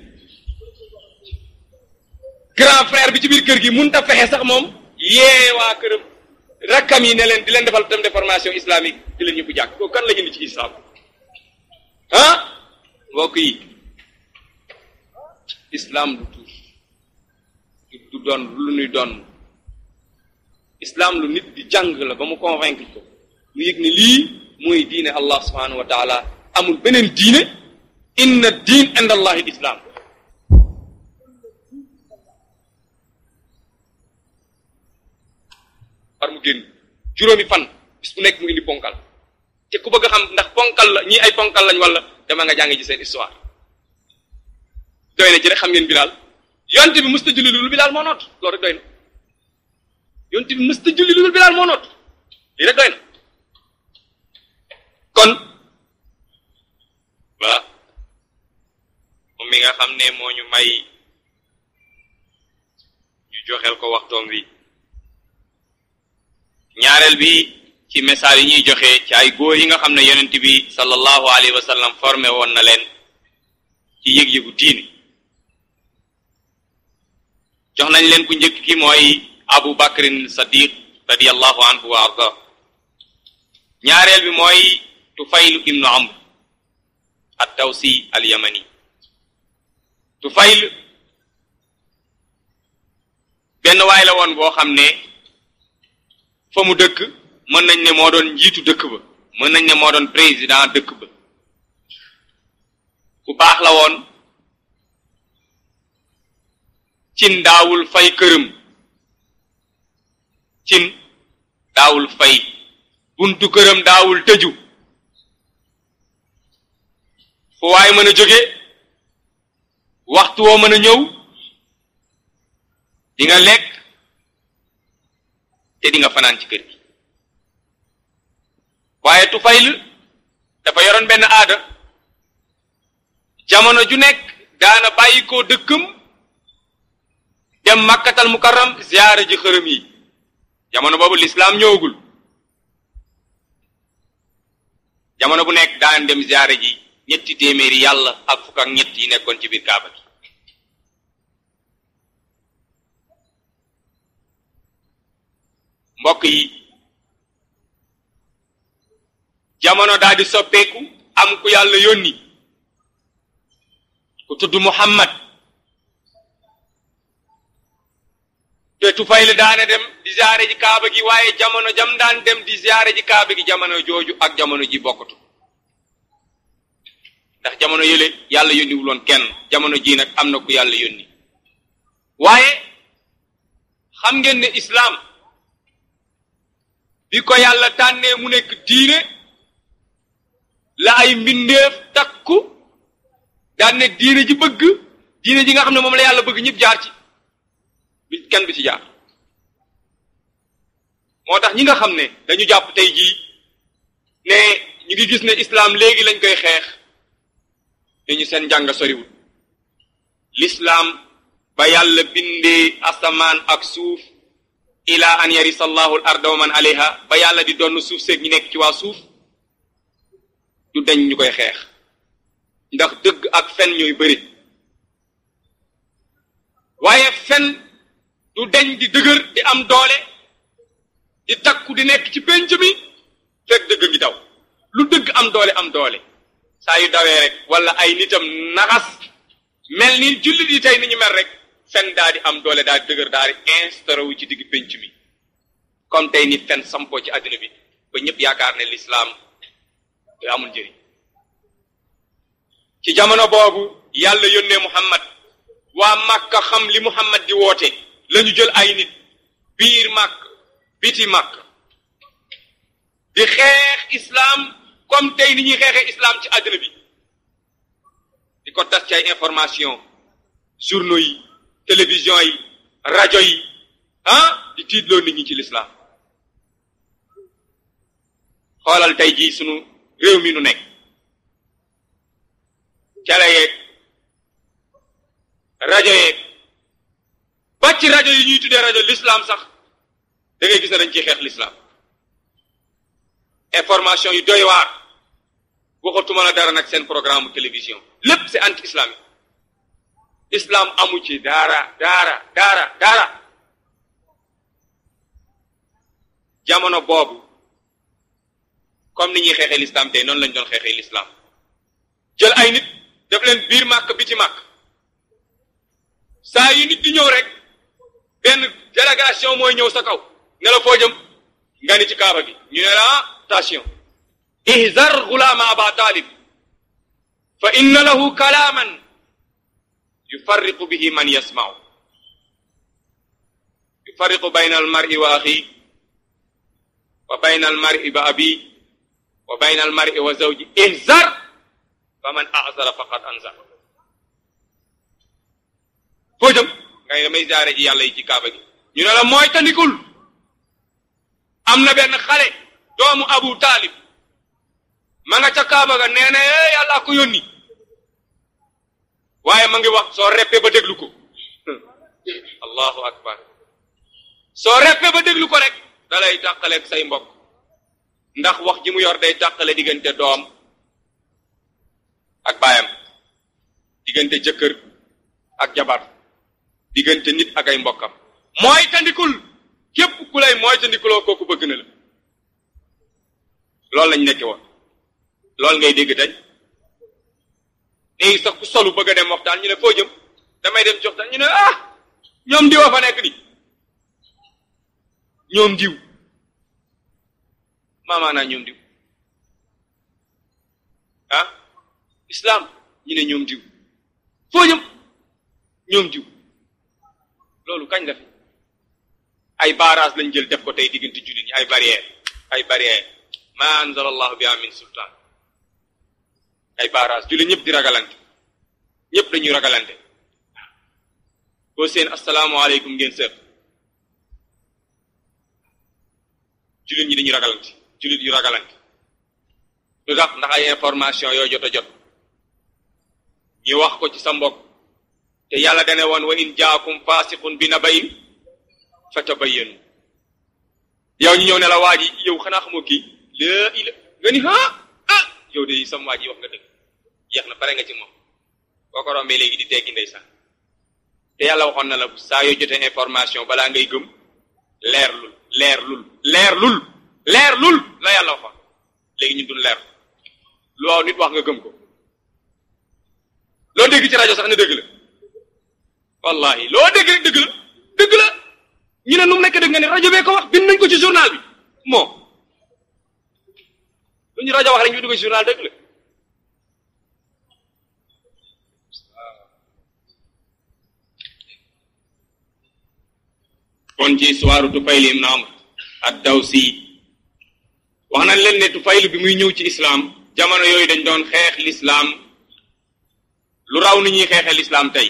grand frère bi ci biir kër gi mënut a fexe sax moom yee waa këram rakkam yi ne leen di leen defal tam de formation islamique di leen ñëpp jàkk kooku kan la ñu indi ci islam ah mbokk yi islam du tuur du doon lu nuy doon islam lu nit di jàng la ba mu convaincre ko mu yëg ne lii mooy diine allah subhanahu wa taala amul beneen diine inna diin inda allahi islam par mu génn juróomi fan bis bu nekk mu indi ponkal te ku bëgg a xam ndax ponkal la ñii ay ponkal lañ wala dama nga jàng ci seen histoire doy na ci rek xam ngeen bilaal yonte bi mësta julli lu bilaal moo noot loolu rek doy na yonte bi mësta julli lu bilaal moo noot lii rek doy na kon voilà moom mi nga xam ne moo ñu may ñu joxeel ko waxtoom wi ñaareel bi ci message yi ñuy joxe ci ay góor yi nga xam ne yonent bi sallallahu alayhi wa sallam formé woon na leen ci yëg-yëgu diini jox nañ leen ku njëkk ki mooy abu bakrin sadiq radiallahu anhu wa arda ñaareel bi mooy tufaylu ibnu amr at tawsi al yamani tufayl benn waay la woon boo xam ne fa mu dëkk mën nañ ne moo doon njiitu dëkk ba mën nañ ne moo doon président dëkk ba ku baax la woon cin daawul fay këram cin daawul fay buntu këram daawul tëju fu waay mën a jóge waxtu woo mën a ñëw di nga lekk te di nga fanaan ci kër gi waaye Tufayl dafa yoroon benn aada jamono ju nekk daana bàyyi koo dëkkam dem makkatal mukarram ziyaara ji xërëm yi jamono boobu lislaam ñëwagul jamono bu nekk daan dem ziyaara ji ñetti téeméeri yàlla ak fukk ak ñett yi nekkoon ci biir kaaba gi mbokk yi jamono daal di soppeeku am ku yàlla yónni ku tudd Muhammad te Tufayl daana dem di ziyaare ji kaaba gi waaye jamono jam daan dem di ziyaare ji kaaba gi jamono jooju ak jamono ji bokkatu ndax jamono yële yàlla yónniwul woon kenn jamono ji nag am na ku yàlla yónni waaye xam ngeen ne islaam bi ko yàlla tànnee mu nekk diine la ay mbindeef takku daan ne diine ji bëgg diine ji nga xam ne moom la yàlla bëgg ñëpp jaar ci bi kenn bi ci jaar moo tax ñi nga xam ne dañu jàpp tey jii ne ñu ngi gis ne islaam léegi lañ koy xeex te ñu seen njàng soriwul l'islaam ba yàlla bindee asamaan ak suuf ila an yarisa allahu al arda wa man alayha ba yàlla di doon suuf seeg ñi nekk ci waa suuf du dañ ñu koy xeex ndax dëgg ak fen ñooy bëri waaye fen du dañ di dëgër di am doole di takku di nekk ci pénc mi fekk dëgg ngi daw lu dëgg am doole am doole saa yu dawee rek wala ay nitam naxas mel ni jullit yi tey ni ñu mel rek fen daa di am doole daa di dëgër daa di instauré wu ci digg pénc mi comme tey ni fen sampoo ci àddina bi ba ñëpp yaakaar ne lislaam te amul njëriñ ci jamono boobu yàlla yónnee muhammad waa màkka xam li muhammad di woote lañu jël ay nit biir màkk biti màkk di xeex islaam comme tey ni ñuy xeexee islaam ci àddina bi di ko tas ci ay information journaux yi télévision yi rajo yi ah di tiitloo nit ñi ci lislaam xoolal tey jii sunu réew mi nu nekk cale yeeg rajo yeeg ba ci rajo yi ñuy tuddee rajo l'islam sax da ngay gis ne dañ ciy xeex l'islam information yu doy waar waxatuma la dara nag seen programme télévision lépp c'est anti islamique islam amu ci dara dara dara dara jamono boobu comme ni ñuy xeexee l'islam tey noonu lañ doon xeexee l'islam jël ay nit def leen biir màkk biti màkk saa yu nit di ñëw rek benn délégation mooy ñëw sa kaw ne la foo jëm nga ni ci kaaba gi ñu ne la attention ihzar gulaama aba talib fa inna lahu kalaaman yufarriqu bihi man yasma'u yufarriqu bayna almar'i wa axi wa bayna almar'i wa abi wa bayna almar'i wa zawji ihzar fa man azara faqad anzar foo jëm nga ne damay jaare ji yàlla yi ci kaaba gi ñu ne la mooy tandikul am na benn xale doomu abu taalib ma nga ca kaaba ga nee na yàlla ko yónni waaye ma ngi wax soo reppee ba déglu ko allahu akbar soo reppee ba déglu ko rek dalay tàqaleeg say mbokk ndax wax ji mu yor day tàqale diggante doom ak baayam diggante jëkkër ak jabar diggante nit ak ay mbokkam mooy tandikul képp ku lay mooy tandikuloo kooku bëgg na la loolu lañ nekke woon loolu ngay dégg tey léegi sax ku solu bëgg a dem waxtaan ñu ne foo jëm damay dem joxtaan ñu ne ah ñoom diwa fa nekk ni ñoom diw maamaanaa ñoom diw ah islam ñu ne ñoom diw foo jëm ñoom diw loolu kañ la fi ay barrage lañ jël def ko tey diggante jullit ñi ay barrière ay barrière ma anzala allahu biha min sultaan ay barrage jullit ñëpp di ragalante ñëpp dañuy ragalante boo seen asalaamaaleykum ngeen seet jullit ñi dañuy ragalante jullit yu ragalante lu tax ndax ay information yoo jot a jot ñu wax ko ci sa mbokk te yàlla dane woon wa in jaakum fasiqun bi nabayin fatabayyanu yow ñu ñëw ne la waa ji yow xanaa xamoo kii laa ila nga ni ah ah yow de sam waa ji wax nga dëgg jeex na pare nga ci moom boo ko rombee léegi di teggi ndeysaan te yàlla waxoon na la saa yoo jotee information balaa ngay gëm leer lul leer lul leer lul leer lul la yàlla waxoon léegi ñun duñ leer lu waaw nit wax nga gëm ko loo dégg ci rajo sax ne dëgg la wallahi loo dégg rek dëgg la dëgg la ñu ne nu mu nekk dëgg nga ne rajo bee ko wax bind nañ ko ci journal bi moo lu ñu rajo wax rek ñu dugg ci journal dëgg la kon ci histoire Tufayl ibn Amr ad-Dawsi wax nañ leen ne Tufayl bi muy ñëw ci islam jamono yooyu dañ doon xeex l'islam lu raw ni ñuy xeexee l'islam tey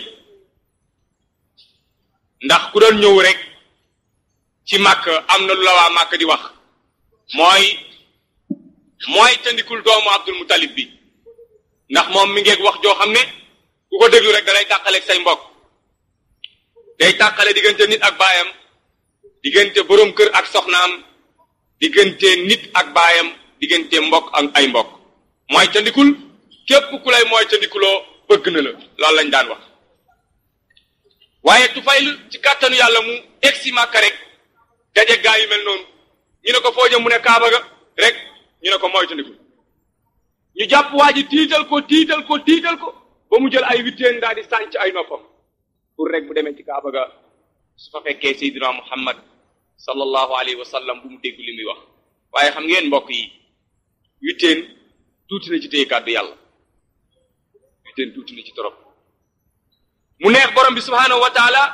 ndax ku doon ñëw rek ci màkk am na lu la waa màkk di wax mooy mooy tëndikul doomu Abdul Muttalib bi ndax moom mi ngeeg wax joo xam ne ku ko déglu rek dalay tàqaleeg say mbokk day tàqale diggante nit ak baayam diggante boroom kër ak soxnaam diggante nit ak baayam diggante mbokk ak ay mbokk mooy tëndikul képp ku lay mooy tëndikuloo bëgg na la loolu lañ daan wax waaye Tufayl ci kàttanu yàlla mu egsi Màkka rek daje gaa yu mel noonu ñu ne ko foo jëm mu ne Kaaba ga rek ñu ne ko moytandiku ñu jàpp waa ji tiital ko tiital ko tiital ko ba mu jël ay witteen daal di sànc ay noppam pour rek bu demee ci Kaaba ga su fa fekkee Seydina Muhammad sallallahu alayhi wa sallam bu mu dégg li muy wax waaye xam ngeen mbokk yi witteen tuuti na ci téye kàddu yàlla witteen tuuti na ci torop mu neex borom bi subhaanahu wa taala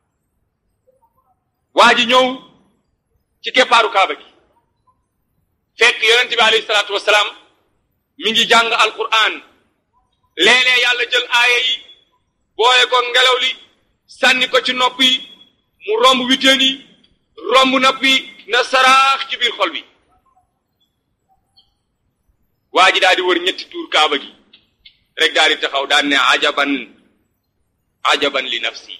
waa ji ñëw ci keppaaru kaaba gi fekk yonente bi alayhi salaatu wasalaam mi ngi jàng alquran léeg-léeg yàlla jël aaya yi boole ko ngelaw li sànni ko ci nopp yi mu romb witeen yi romb nopp yi na saraax ci biir xol bi waa ji daal di wër ñetti tuur kaaba gi rek daal di taxaw daan ne ajaban ajaban li nafsi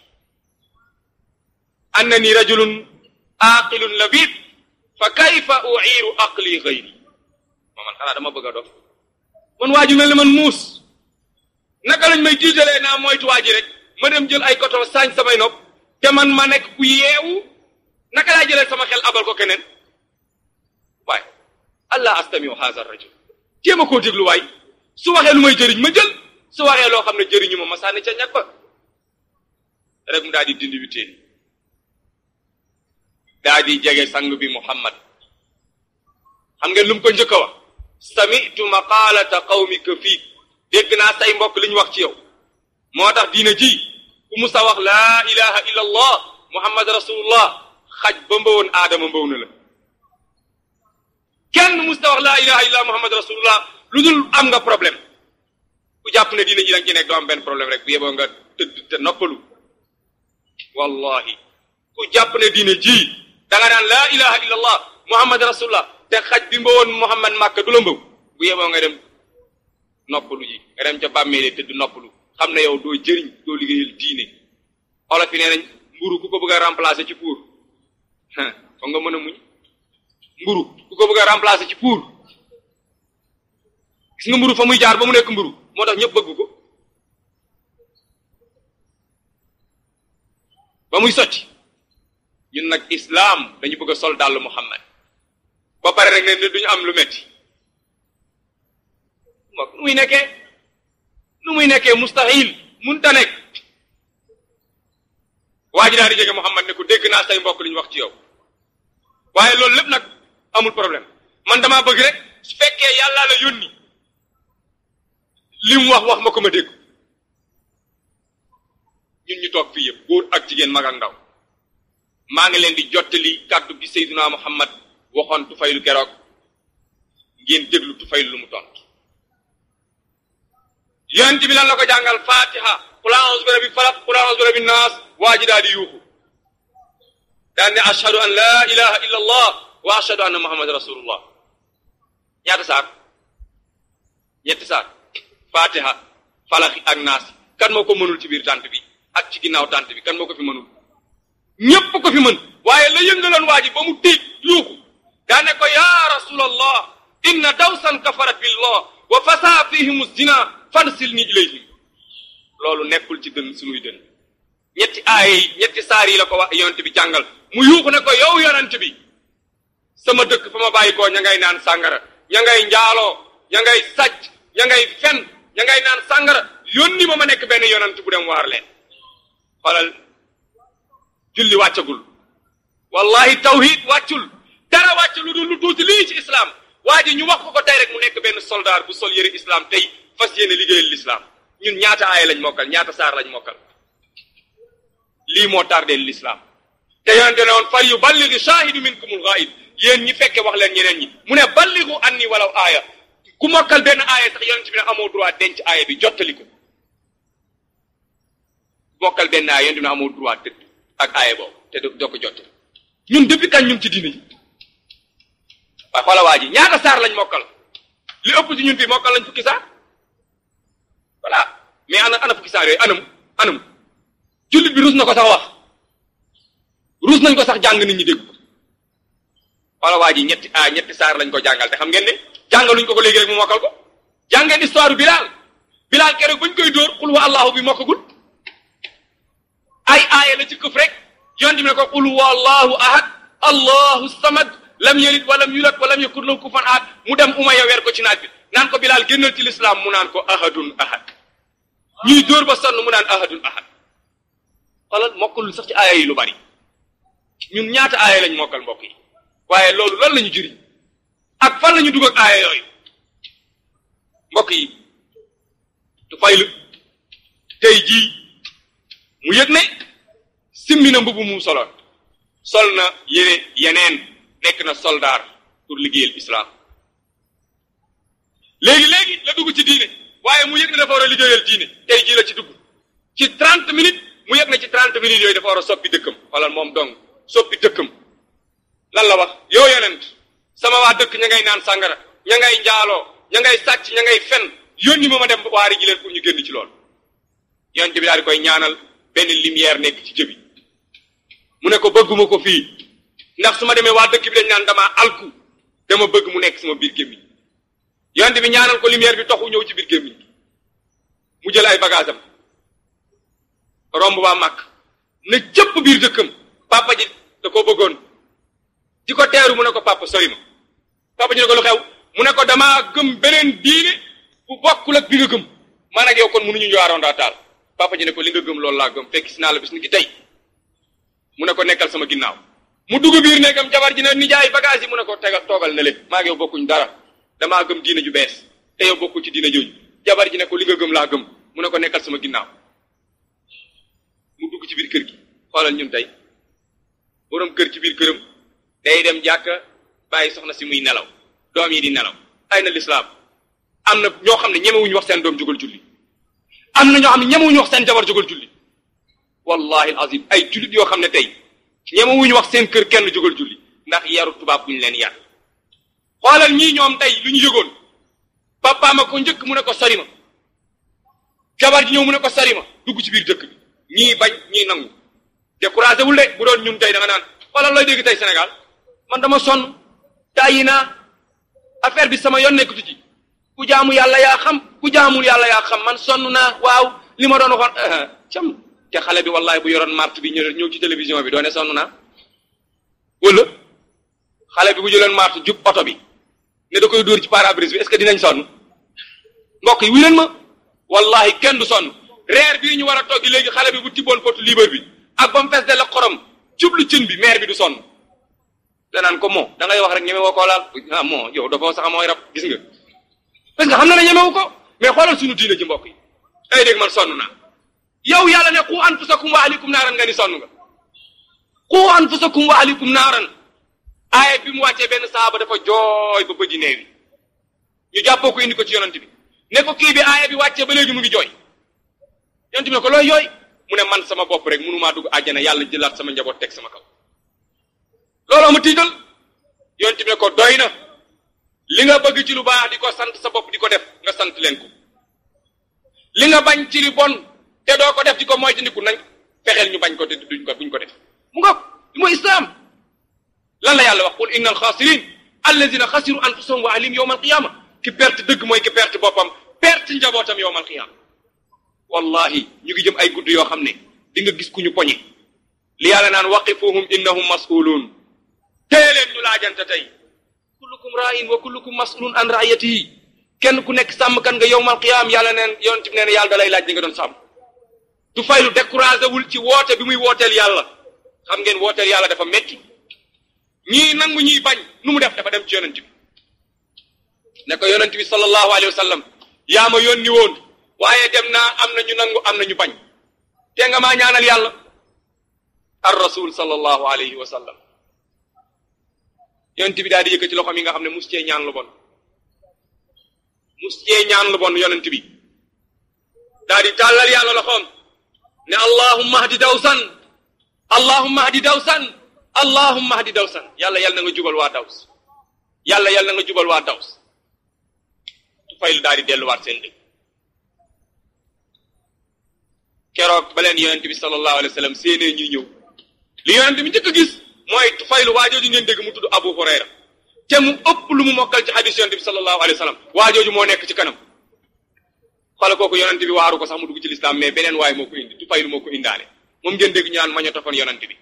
annani rajulun aqilun labib fa kayfa uiru aqli gayri ma man xanaa dama bëgg a dof man waa ju mel ne man muus naka lañ may tiitalee naa moytu waa ji rek ma dem jël ay koto saañ samay nopp te man ma nekk ku yeewu naka laa jëlee sama xel abal ko keneen waaye allah astamiu haza rajul jéem a koo déglu waay su waxee lu may jëriñ ma jël su waxee loo xam ne jëriñu ma ma sànni ca ñag ba rek mu daal di dindi witeen daa di jege sang bi muhammad xam ngeen lu mu ko njëkk a wax samitu maqaalata qawmika fiik dégg naa say mbokk li ñu wax ci yow moo tax diina ji ku musa wax laa ilaha illa allah muhammad rasulullah xaj ba mbawoon aadama mbaw na la kenn musta wax laa ilaha illa muhammad rasulullah lu dul am nga problème ku jàpp ne diina ji danga ci nekk doo am benn problème rek bu yeboo nga tëdd te noppalu wallahi ku jàpp ne diine ji da nga naan laa ilaha illa allah muhammad rasulullah te xaj bi mbawoon muhammad màkka du la mbaw bu yeboo nga dem noppalu ji nga dem ca bàmmeele tëdd noppalu xam ne yow doo jëriñ doo liggéeyal diine olof yi nee nañ mburu ku ko bëgg a remplacer ci pour foog nga mën a muñ mburu ku ko bëgg a remplacer ci pour gis nga mburu fa muy jaar ba mu nekk mburu moo tax ñëpp bëgg ko ba muy sotti ñun nag islaam dañu bëgg a sol dàll muhammad ba pare rek ne ne duñu am lu metti nu muy nekkee nu muy nekkee mustahil munta nekk waa ji daal di jege Muhammad ne ko dégg naa say mbokk li ñu wax ci yow waaye loolu lépp nag amul problème man damaa bëgg rek su fekkee yàllaa la yónni li mu wax wax ma ko ma dégg ñun ñu toog fii yëpp góor ak jigéen mag ak ndaw maa ngi leen di jottali kàddu gi Seydina Muhammad waxoon tufaylu keroog ngeen déglu tufaylu lu mu tontu yonent bi lan la ko jàngal fatiha qul a'udhu bi rabbil falaq qul a'udhu bi rabbin nas waa ji daal di yuuxu daan ne ashhadu an la ilaha illa allah wa ashhadu anna muhammad rasulullah ñaata saar ñetti saar fatiha falaxi ak naas kan moo ko mënul ci biir tànt bi ak ci ginnaaw tànt bi kan moo ko fi mënul ñépp ko fi mën waaye la yëngaloon waa ji ba mu tiit yuuxu daa ne ko ya rasulallah inna dawsan kafarat billah wa fasa fihim zina fansil ni ilayhim loolu nekkul ci dën sunuy dën ñetti aay ñetti saar yi la ko wax yonent bi jàngal mu yuuxu ne ko yow yonent bi sama dëkk fa ma bàyyi koo ña ngay naan sàngara ña ngay njaaloo ña ngay sàcc ña ngay fen ña ngay naan sàngara yónni ma ma nekk benn yonent bu dem waar leen xoolal julli wàccagul wallahi tawhid wàccul dara wàcc lu dul lu tuuti lii ci islam waa ji ñu wax ko ko tey rek mu nekk benn soldat bu sol yëre islam tey fas yéene liggéeyal l'islam ñun ñaata aaya lañ mokkal ñaata saar lañ mokkal lii moo tardeel l'islam te yonente ne woon fal yu balligi shahidu minkumul ghaib yéen ñi fekke wax leen ñeneen ñi mu ne balligu anni walaw aaya ku mokkal benn aaya sax yonente bi ne amoo droit denc aaya bi jottali ko mokkal benn aaya yonente bi ne amoo droit tëdd ak aaya boobu te doo ko jottali ñun depuis kañ ñun ci diine yi waaye xoola waa ji ñaata saar lañ mokkal li ëpp ci ñun fii mokkal lañ fukki saar voilà mais ana ana fukki saar yooyu anam anam jullit bi ruus na ko sax wax ruus nañ ko sax jàng nit ñi dégg ko xoola waa ji ñetti ah ñetti saar lañ ko jàngal te xam ngeen ne jàngaluñ ko ko léegi rek mu mokkal ko jàngeen histoire Bilal Bilal keroog bañ koy dóor xul wa allahu bi mokkagul ay aaya la ci këf rek yonent bi ne ko qul huwa allahu ahad allahu samad lam yalid walam yulad walam yakun lahu kufuwan ahad mu dem Umayya weer ko ci naaj bi naan ko Bilal génnal ci lislaam mu naan ko ahadun ahad ñuy dóor ba sonn mu naan ahadun ahad xoolal mokkalul sax ci aaya yi lu bari ñun ñaata aaya lañ mokkal mbokk yi waaye loolu lan lañu jëriñ ak fan lañu dugg ak aaya yooyu mbokk yi du faylu tey jii mu yëg ne simmi na mbubu mu soloon sol na yére yeneen nekk na soldaar pour liggéeyal islam léegi léegi la dugg ci diine waaye mu yëg ne dafa war a liggéeyal diine tey jii la ci dugg ci trente minutes mu yëg ne ci trente minutes yooyu dafa war a soppi dëkkam wala moom dong soppi dëkkam lan la wax yow yonent sama waa dëkk ña ngay naan sàngara ña ngay njaaloo ña ngay sàcc ña ngay fen yónni ma ma dem waari ji leen pour ñu génn ci loolu yonent bi daal di koy ñaanal benn lumière nekk ci jëbi mu ne ko bëgguma ko fii ndax su ma demee waa dëkk bi dañ naan damaa alku dama bëgg mu nekk sama biir gémmiñ yonent bi ñaanal ko lumière bi toxu ñëw ci biir gémmiñ mu jël ay bagage am romb waa màkk ne cëpp biir dëkkam papa ji da koo bëggoon di ko teeru mu ne ko papa sori ma papa ji ne ko lu xew mu ne ko damaa gëm beneen diine bu bokkul ak bi nga gëm man ak yow kon mënuñu ñëwaaroon daa taal papa ji ne ko li nga gëm loolu laa gëm fekk si naa la bis ni ki tey mu ne ko nekkal sama ginnaaw mu dugg biir nekkam jabar ji ne nijaay bagage yi mu ne ko tegal toogal ne le maa ngi yow bokkuñ dara damaa gëm diine ju bees te yow bokku ci diine jooju jabar ji ne ko li nga gëm laa gëm mu ne ko nekkal sama ginnaaw mu dugg ci biir kër gi xoolal ñun tey borom kër ci biir këram day dem jàkka bàyyi soxna si muy nelaw doom yi di nelaw ay na lislaam am na ñoo xam ne ñemewuñu wax seen doom jógal julli am na ñoo xam ne ñemewuñu wax seen jabar jógal julli wallahi azim ay jullit yoo xam ne tey ñemewuñu wax seen kër kenn jógal julli ndax yaru tubaab bu ñu leen yar xoolal ñii ñoom tey lu ñu yëgoon papa ma ko njëkk mu ne ko sori ma jabar ji ñëw mu ne ko sori ma dugg ci biir dëkk bi ñii bañ ñii nangu découragé wul de bu doon ñun tey da nga naan xoolal looy dégg tey Sénégal man dama sonn tàyyi naa affaire bi sama yoon nekkatu ci ku jaamu yàlla yaa xam ku jaamul yàlla yaa xam man sonn naa waaw li ma doon waxoon cam te xale bi wallahi bu yoroon marte bi ñëw ñëw ci télévision bi doone sonn naa wala xale bi bu jëloon marte jub oto bi ne da koy dóor ci pare-brise bi est-ce que dinañ sonn mbokk yi wu leen ma wallahi kenn du sonn reer bii ñu war a toggi léegi xale bi bu tibboon potu liibar bi ak ba mu fees de la xorom jublu cin bi maire bi du sonn danaan ko moo da ngay wax rek ñeme woo koo laal ah moo yow dafa sax mooy rab gis nga parce que xam na ne ñemewu ko mais xoolal suñu diine ji mbokk yi ay dégg man sonn naa yow yàlla ne qu anfusakum wa ahlikum naaran nga ni sonn nga qu anfusakum wa ahlikum naaran aaya bi mu wàccee benn saaba dafa jooy ba bëji neewi ñu jàppoo ko indi ko ci yonent bi ne ko kii bi aaya bi wàccee ba léegi mu ngi jooy yonent bi ne ko looy jooy mu ne man sama bopp rek mënumaa dugg àjjana yàlla jëlaat sama njaboot teg sama kaw looloo ma tiital yonent bi ne ko doy na li nga bëgg ci lu baax di ko sant sa bopp di ko def nga sant leen ko li nga bañ ci li bon te doo ko def di ko moytandiku nañ fexeel ñu bañ ko te duñ ko duñ ko def mu nga mooy islaam lan la yàlla wax qul inna alxaasirin alladina xasiru anfusahum wa ahlihim yowma alqiyama ki perte dëgg mooy ki perte boppam perte njabootam yowma alqiyama wallahi ñu ngi jëm ay gudd yoo xam ne di nga gis ku ñu poñe li yàlla naan waqifuhum innahum mas'uluun tee leen ñu laajante tey kullukum ra'in wa kullukum mas'ulun an ra'iyatihi kenn ku nekk sàmmkan nga yowmal qiyaam yàlla neen yonent bi neen yàlla da lay laaj li nga doon sàmm du fay lu découragé wul ci woote bi muy wooteel yàlla xam ngeen wooteel yàlla dafa metti ñii nangu ñiy bañ nu mu def dafa dem ci yonent bi ne ko yonent bi sallallahu alayhi wa sallam yaa ma yónni woon waaye dem naa am na ñu nangu am na ñu bañ te nga maa ñaanal yàlla ar rasul sallallahu alayhi wa sallam yonent bi daal di yëkkati loxoom yi nga xam ne mus cee ñaan lu bon mus cee ñaan lu bon yonent bi daal di tàllal yàlla loxoom ne allahumma hdi dawsan allahumma hdi dawsan allahumma hdi dawsan yàlla yàlla na nga jubal waa daws yàlla yàlla na nga jubal waa daws tu faylu daal di delluwaat seen dëkk keroog ba leen yonent bi sallallahu alayhi wa sallam séenee ñuy ñëw li yonent bi njëkk a gis mooy tufaylu waajooju ngeen dégg mu tudd Abu Hurayra te mu ëpp lu mu mokkal ci hadis yonent bi sallallahu alayhi wa sallam waajooju moo nekk ci kanam xoola kooku yonent bi waaru ko sax mu dugg ci lislaam mais beneen waay moo ko indi tufaylu moo ko indaale moom ngeen dégg ñu naan mañotofoon yonent bi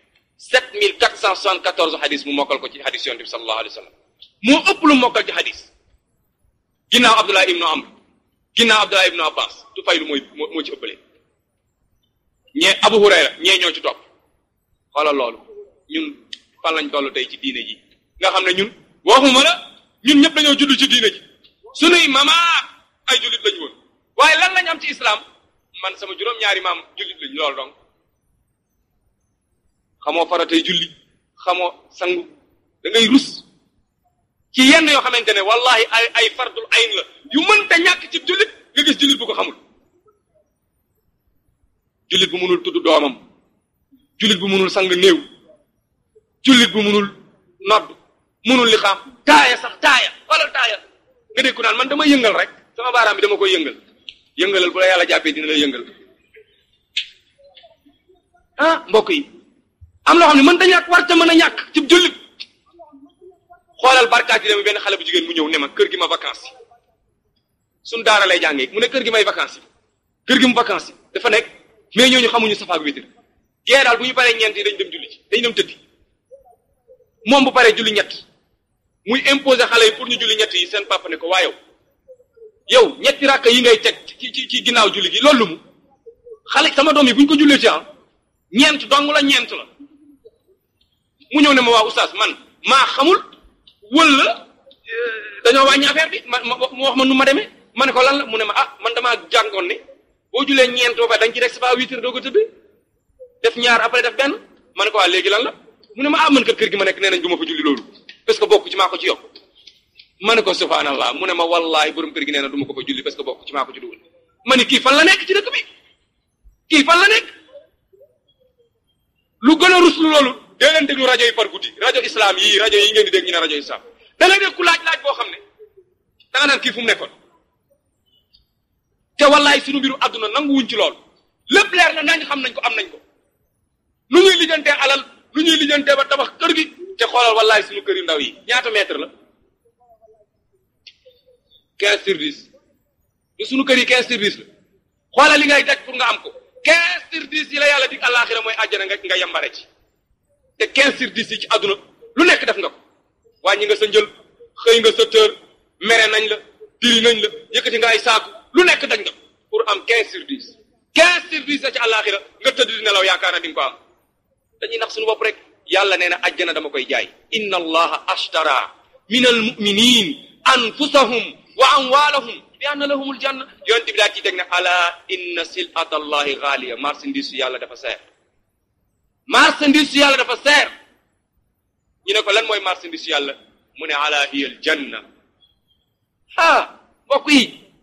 7474 hadis mu mokkal ko ci hadis yonent bi sallallahu alayhi wa sallam moo ëpp lu mu mokkal ci hadis ginnaaw Abdullah ibnu Amr ginnaaw Abdullah ibnu Abbas tufaylu mooy moo ci ëppale ñee Abu Hurayra ñee ñoo ci topp xoolal loolu ñun fan lañ toll tey ci diine ji nga xam ne ñun waxuma la ñun ñëpp dañoo judd ci diine ji sunuy mama ay jullit lañu woon waaye lan lañ am ci islam man sama juróom-ñaari maam jullit lañ loolu donc xamoo faratay julli xamoo sangu da ngay rus ci yenn yoo xamante ne wallahi ay ay fardul ayn la yu mënta ñàkk ci jullit nga gis jullit bu ko xamul jullit bu mënul tudd doomam jullit bu mënul sang néew jullit bu mënul nodd mënul li xam taaya sax taaya wala taaya nga dégg ku naan man dama yëngal rek sama baaraam bi dama koy yëngal yëngalal bu la yàlla jàppee dina la yëngal ah mbokk yi am loo xam ne mën ta ñàkk war ta mën a ñàkk ci jullit xoolal barkaati dama benn xale bu jigéen mu ñëw ne ma kër gi ma vacances yi suñ daara lay jàngee mu ne kër gi may vacances yi kër gi mu vacances yi dafa nekk mais ñooñu xamuñu safaak wéetar gee daal bu ñu paree ñeent yi dañ dem julli ci dañ dem tëddi moom bu paree julli ñett muy imposer xale yi pour ñu julli ñett yi seen papa ne ko waa yow yow ñetti rakka yi ngay teg ci ci ci ginnaaw julli gi loolu mu xale sama doom yi bu ñu ko jullee ci ah ñeent dong la ñeent la mu ñëw ne ma waa oustaz man maa xamul wala dañoo wàññi affaire bi ma ma mu wax ma nu ma demee ma ne ko lan la mu ne ma ah man damaa jàngoon ne boo julee ñeent ba pare da nga ci rek c'est pas huit heures doo ko tëdd def ñaar après def benn ma ne ko waa léegi lan la mu ne ma ah man kat kër gi ma nekk nee nañ du ma fa julli loolu parce que bokk ci maa ko ci yokk ma ne ko subhanallah mu ne ma wallahi borom kër gi nee na du ma ko fa julli parce que bokk ci maa ko ci dugal ma ne kii fan la nekk ci dëkk bi kii fan la nekk lu gën a ruslu loolu dee leen déglu rajo yi par guddi rajo islam yii rajo yi ngeen di dégg ñu ne rajo islam da ngay dégg ku laaj laaj boo xam ne da nga naan kii fu mu nekkoon te wallaay suñu mbiru àdduna nanguwuñ ci lool lépp leer na nañ xam nañ ko am nañ ko nu ñuy lijjantee alal nu ñuy lijjantee ba tabax kër gi te xoolal wallaay suñu kër yu ndaw yi ñaata mètre la quinze sur dix te suñu kër yi quinze sur dix la xoolal li ngay daj pour nga am ko quinze sur dix yi la yàlla dig àllaaxira mooy àjjana nga nga yambare ci te quinze sur dix yi ci àdduna lu nekk def nga ko wàññi nga sa njël xëy nga sa tër mere nañ la diri nañ la yëkkati nga ay saaku lu nekk dañ nga pour am 15 sur 10 15 sur 10 la ci àllaaxira nga tëdd di nelaw yaakaar na di nga ko am dañuy nax suñu bopp rek yàlla nee na ajjana dama koy jaay inna allaha ashtara min almuminin anfusahum wa amwalahum bi anna lahumul janna yonent bi daa ci teg ne ala inna silata allahi xaaliya marchandise yàlla dafa seer marchandise yàlla dafa seer ñu ne ko lan mooy marchandise yàlla mu ne ala hiya al janna ah mbokk yi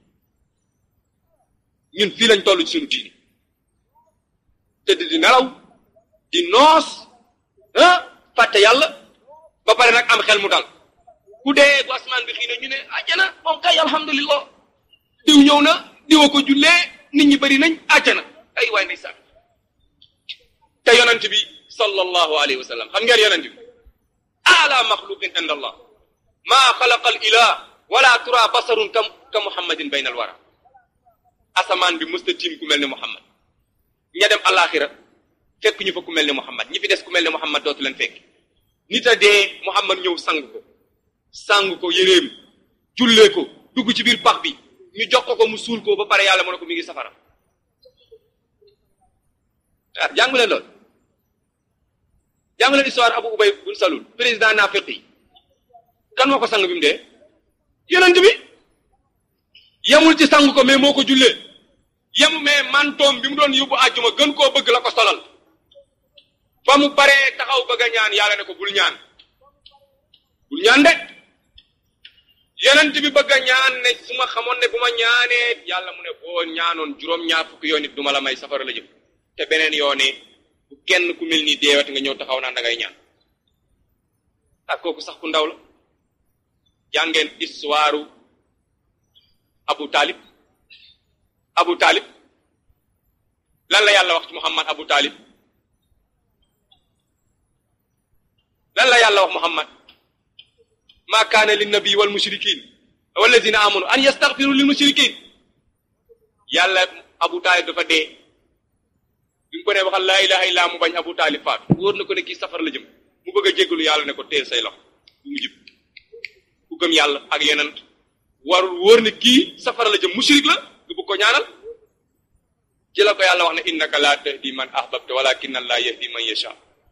ñun fii lañ toll ci suñu diini tëdd di nelaw di noos ah fàtte yàlla ba pare nag am xel mu dal ku dee bu asmaan bi xii ne ñu ne àjjana moom kay alhamdulillah diw ñëw na diwa ko jullee nit ñi bëri nañ àjjana ay waay ndeysaan te yonent bi sallallahu alayhi wa sallam xam ngeen yonent bi ala maxluqin inda allah maa xalaqa al ilah wala tura basarun ka ka muhammadin bayna al wara asamaan bi mësta tiim ku mel ne muhammad ña dem alaxira fekk ñu fa ku mel ne muhammad ñi fi des ku mel ne muhammad dootu leen fekk nit a dee muhammad ñëw sang ko sang ko yéreem jullee ko dugg ci biir pax bi ñu jox ko ko mu suul ko ba pare yàlla mu ne ko mi ngi safara ah jàngu leen lool jàngu leen histoire Abu Ubay bun Salul président naafiq yi kan moo ko sang bi mu dee yonent bi yemul ci sang ko mais moo ko jullee yemu mais mantoom bi mu doon yóbbu àjjuma gën koo bëgg la ko solal fa mu baree taxaw bëgg a ñaan yàlla ne ko bul ñaan bul ñaan de yonent bi bëgg a ñaan ne su ma xamoon ne bu ma ñaanee yàlla mu ne boo ñaanoon juróom-ñaar fukki yoon it du ma la may safara la jëm te beneen yoone bu kenn ku mel ni deewati nga ñëw taxaw naan da ngay ñaan ak kooku sax ku ndaw la jàngeen histoire Abu Talib Abu Talib lan la yàlla wax ci Muhammad Abu Talib lan la yàlla wax Muhammad ma kaana linnabi wal mushrikin walladina amanu an yastaghfiru lil mushrikin yàlla Abu Talib dafa dee bi mu ko ne waxal laa ilaha illa mu bañ Abu Talib faatu wóor na ko ne kii safara la jëm mu bëgg a jéggalu yàlla ne ko teel say loxo bu mu jib ku gëm yàlla ak yonent warul wóor ne kii safara la jëm mushrik la nga bëgg ko ñaanal ci la ko yàlla wax ne innaka la tahdi man ahbabta walakin allah yahdi man yasha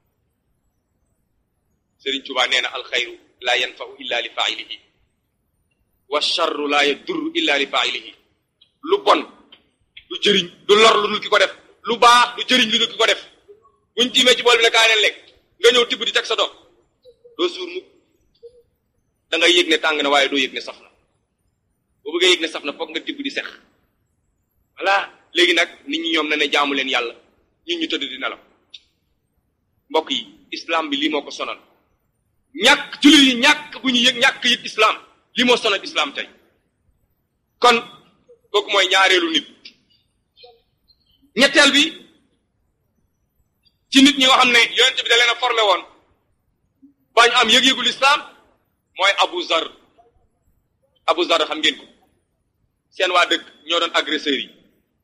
Sëriñ Tuubaa nee na alxayru la yanfau illa li failihi wa charru la yadurru illa li failihi lu bon du jëriñ du lor lu dul ki ko def lu baax du jëriñ lu dul ki ko def buñ tiimee ci bool bi ne kaay leen lekk nga ñëw tibb di teg sa doom doo suur mukk da ngay yëg ne tàng na waaye doo yëg ne saf na boo bëggee yëg ne saf na foog nga tibb di sex voilà léegi nag nit ñi ñoom na ne jaamu leen yàlla ñun ñu tëdd di nelaw mbokk yi islam bi lii moo ko sonal ñàkk jullit yi ñàkk bu ñu yëg ñàkk yit islam lii moo sonal islam tey kon kooku mooy ñaareelu nit ñetteel bi ci nit ñi nga xam ne yonent bi da leen a formé woon bañ am yëg-yëgul islam mooy Abu Zar Abu Zar xam ngeen ko seen waa dëkk ñoo doon agresseurs yi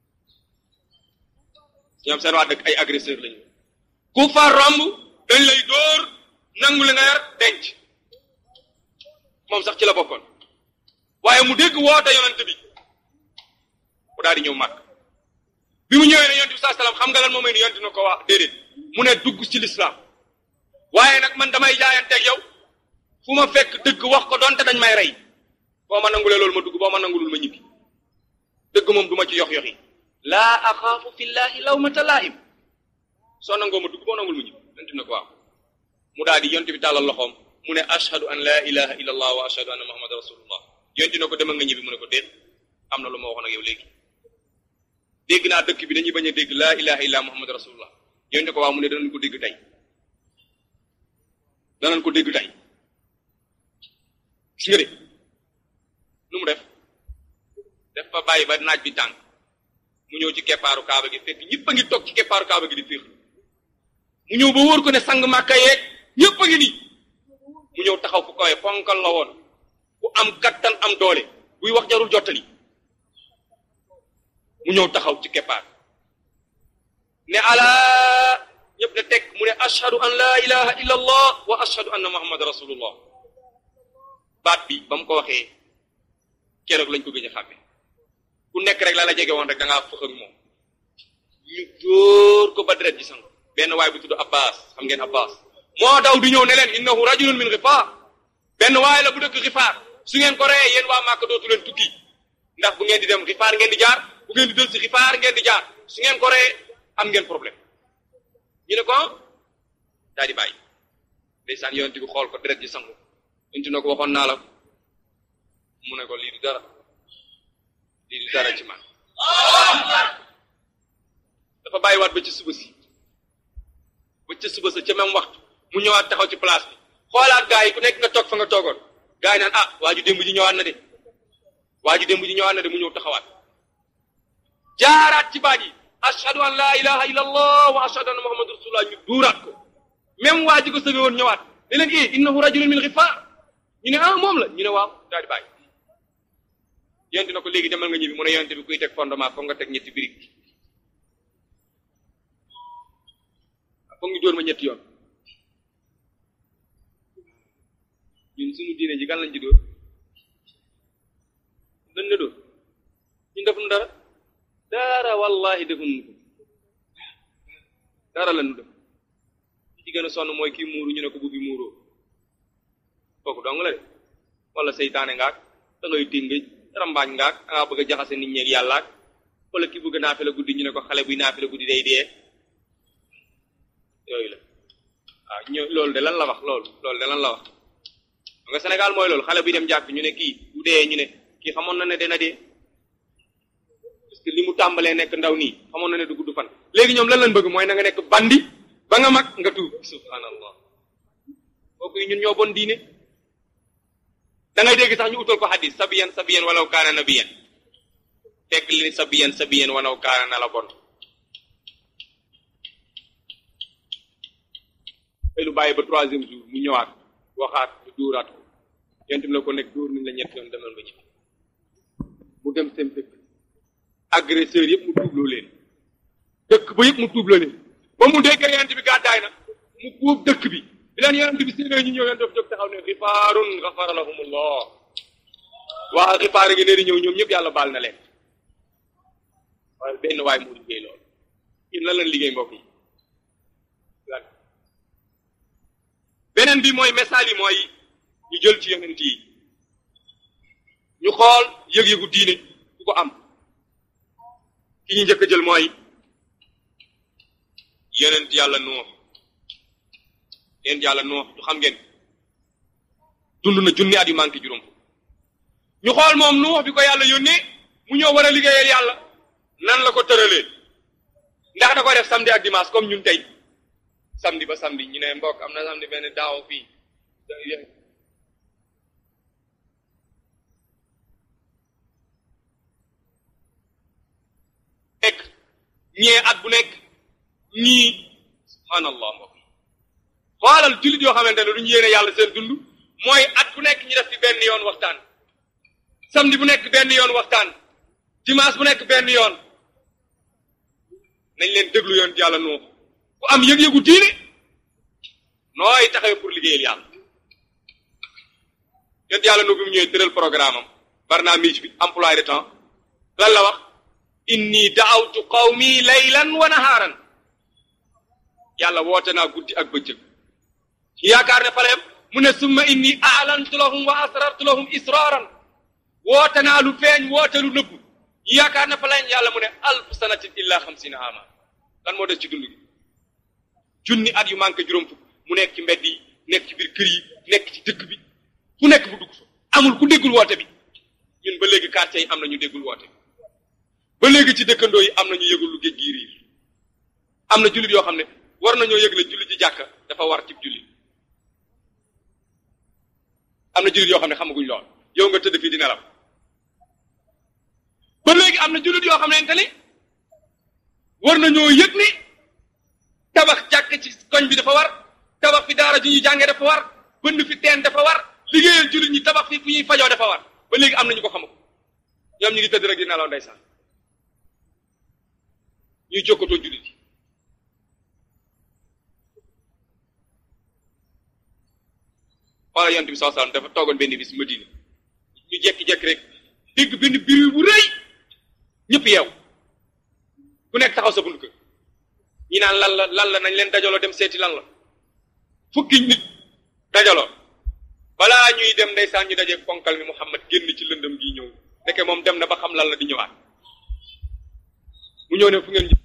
ñoom seen waa dëkk ay agresseur lañu ku fa romb dañ lay dóor nangu li nga yar denc moom sax ci la bokkoon waaye mu dégg woote yonent bi mu daal di ñëw màgg bi mu ñëwee ne yonent bi saa salaam xam nga lan moom mooy ni yonent na ko wax déedéet mu ne dugg ci lislaam waaye nag man damay jaayanteeg yow fu ma fekk dëgg wax ko doonte dañ may rey boo ma nangulee loolu ma dugg boo ma nangulul ma ñibbi dëgg moom du ma ci yox yoxi laa axaafu fillahi lawmata laa'im soo nangoo ma dugg boo nangul ma ñibbi yonent na ko waaw mu daal di yonent bi tàllal loxoom mu ne ashhadu an laa ilaha illa allah wa ashhadu anna muhammad rasulullah yonent na ko demal nga ñibbi mu ne ko déet am na lu ma waxoon ak yow léegi dégg naa dëkk bi dañuy bañ a dégg laa ilaha illa muhammad rasulullah yonent ko waaw mu ne danañ ko dégg tey danañ ko dégg tey gis nga de nu mu def def fa bàyyi ba naaj bi tàng mu ñëw ci keppaaru kaaba gi fekk ñëpp a ngi toog ci keppaaru kaaba gi di féex mu ñëw ba wóor ko ne sang màkka yeeg ñëpp a ngi nii mu ñëw taxaw fu kawee ponkal la woon ku am kattan am doole buy wax jarul jottali mu ñëw taxaw ci keppaar ne alaa ñëpp ne teg mu ne ashhadu an laa ilaha illa allah wa ashhadu anna muhammad rasulullah baat bi ba mu ko waxee keroog lañ ko gëj a xàmme ku nekk rek la la jege woon rek da ngaa fëx ak moom ñu dóor ko ba deret ji sang benn waay bu tudd Abbas xam ngeen Abbas moo daw di ñëw ne leen innahu rajulun min Gifaar benn waay la bu dëkk Gifaar su ngeen ko reyee yéen waa Màkka dootu leen tukki ndax bu ngeen di dem Gifaar ngeen di jaar bu ngeen di dël si Gifaar ngeen di jaar su ngeen ko reyee am ngeen problème ñu ne ko daal di bàyyi ndeysaan yonent bi xool ko deret ji sangu yonent na ko waxoon naa la mu ne ko lii du dara lii du dara ci man dafa bàyyiwaat ba ci suba si ba ca suba sa ca même waxtu mu ñëwaat taxaw ci place bi xoolaat gaa yi ku nekk nga toog fa nga toogoon gaa yi naan ah waa ju démb ji ñëwaat na de waa ju démb ji ñëwaat na de mu ñëw taxawaat jaaraat ci baat yi ashhadu an laa ilaha illa allah wa ashhadu anna muhammadu rasulullah ñu duuraat ko même waa ji ko sëbe woon ñëwaat ne leen i innahu rajulun min Gifaar ñu ne ah moom la ñu ne waaw daal di bàyyi yonent na ko léegi demal nga ñibbi mu ne yonent bi kuy teg fondement foog nga teg ñetti birig foog ñu dóor ma ñetti yoon ñun suñu diine ji kan lañ ci dóor dañ ne dóor ñun defuñu dara dara wallahi defuñu ko dara la ñu def ci gën a sonn mooy kii muuru ñu ne ko bu bi muuroo kooku dong la de wala seytaane ngaak da ngay téngëj rambaañ ngaak da ngaa bëgg a jaxase nit ñeeg yàllaak wala ki bëgg naafe la guddi ñu ne ko xale buy naafe la guddi day dee yooyu la waaw ñë loolu de lan la wax loolu loolu de lan la wax nga Sénégal mooy loolu xale buy dem jàpp ñu ne kii bu dee ñu ne kii xamoon na ne dina dee parce que li mu tàmbalee nekk ndaw nii xamoon na ne du gudd fan léegi ñoom lan lañ bëgg mooy na nga nekk bandi ba nga mag nga tuub subhanallah kooku yi ñun ñoo bon diine da ngay dégg sax ñu utal ko xadis sabiyan sabiyan walaw kaana nabiyan fekk li sabiyan sabiyan walaw kaana na la bon te lu bàyyi ba troisième jour mu ñëwaat waxaat ñu dóoraat ko yentim la ko nekk dóor nañ la ñett yoon demal nga ñibbi mu dem seen dëkk agresseur yëpp mu tuubloo leen dëkk ba yëpp mu tuubloo leen ba mu déggee yonent bi gàddaay na mu buub dëkk bi bi leen yonent bi séenee ñu ñëw yonent daf jóg taxaw ne xifaarun xafara lahumullah waa xifaar ngi nee di ñëw ñoom ñëpp yàlla baal na leen waaye benn waay moo liggéey loolu ñun lan lañ liggéey mbokk yi beneen bi mooy message yi mooy ñu jël ci yonent yi ñu xool yëg-yëgu diine ku ko am ki ñu njëkk a jël mooy yonent yàlla nuux yonent yàlla nuux du xam ngeen dund na junni at yu manqué juróom ñu xool moom nuux bi ko yàlla yónnee mu ñëw war a liggéeyal yàlla nan la ko tëralee ndax da ko def samedi ak dimanche comme ñun tey samedi ba samedi ñu ne mbokk am na samedi benn daaw fii nekk ñee at bu nekk ñii subhanallah mbokk xoolal jullit yoo xamante ne duñu yéene yàlla seen dund mooy at bu nekk ñu def fi benn yoon waxtaan samedi bu nekk benn yoon waxtaan dimanche bu nekk benn yoon nañ leen déglu yoon yàlla noo ku am yëg-yëgu diine nooy taxawee pour liggéeyal yàlla yoon yàlla noo bi mu ñëwee tëral programme am barnaamij bi emploi de temps lan la wax inni daawtu qawmi laylan wa nahaaran yàlla woote naa guddi ak bëccëg yaakaar ne faleem mu ne summa inni aalantu lahum wa asrartu lahum israaran woote naa lu feeñ woote lu nëbbu yaakaar ne faleem yàlla mu ne alf sanatin illa xamsina ama lan moo des ci dund gi junni at yu manqué juróom fukk mu nekk ci mbedd yi nekk ci biir kër yi nekk ci dëkk bi fu nekk bu dugg fa amul ku déggul woote bi ñun ba léegi quartier yi am na ñu déggul woote bi ba léegi ci dëkkandoo yi am na ñu yëgul lu géej gi riir am na jullit yoo xam ne war nañoo yëg la jullit ci jàkka dafa war ci jullit am na jullit yoo xam ne xamaguñ lool yow nga tëdd fii di nelaw ba léegi am na jullit yoo xam ne ni war nañoo yëg ni tabax jàkk ci koñ bi dafa war tabax fi daara ju ñuy jàngee dafa war bënn fi teen dafa war liggéeyal jullit ñi tabax fi fu ñuy fajoo dafa war ba léegi am na ñu ko xamul ñoom ñu ngi tëdd rek di nelaw ndeysaan ñuy jokkatoo jullit yi xoola yonent bi saa sallam dafa toogoon benn bis Madina ñu jekki-jekki rek dégg benn biir bu rëy ñëpp yeew ku nekk taxaw sa bunt kër ñi naan lan la lan la nañ leen dajaloo dem seeti lan la fukki nit dajaloo balaa ñuy dem ndeysaan ñu dajeeg ponkal mi Muhammad génn ci lëndëm gi ñëw ndeke moom dem na ba xam lan la di ñëwaat mu ñëw ne fu ngeen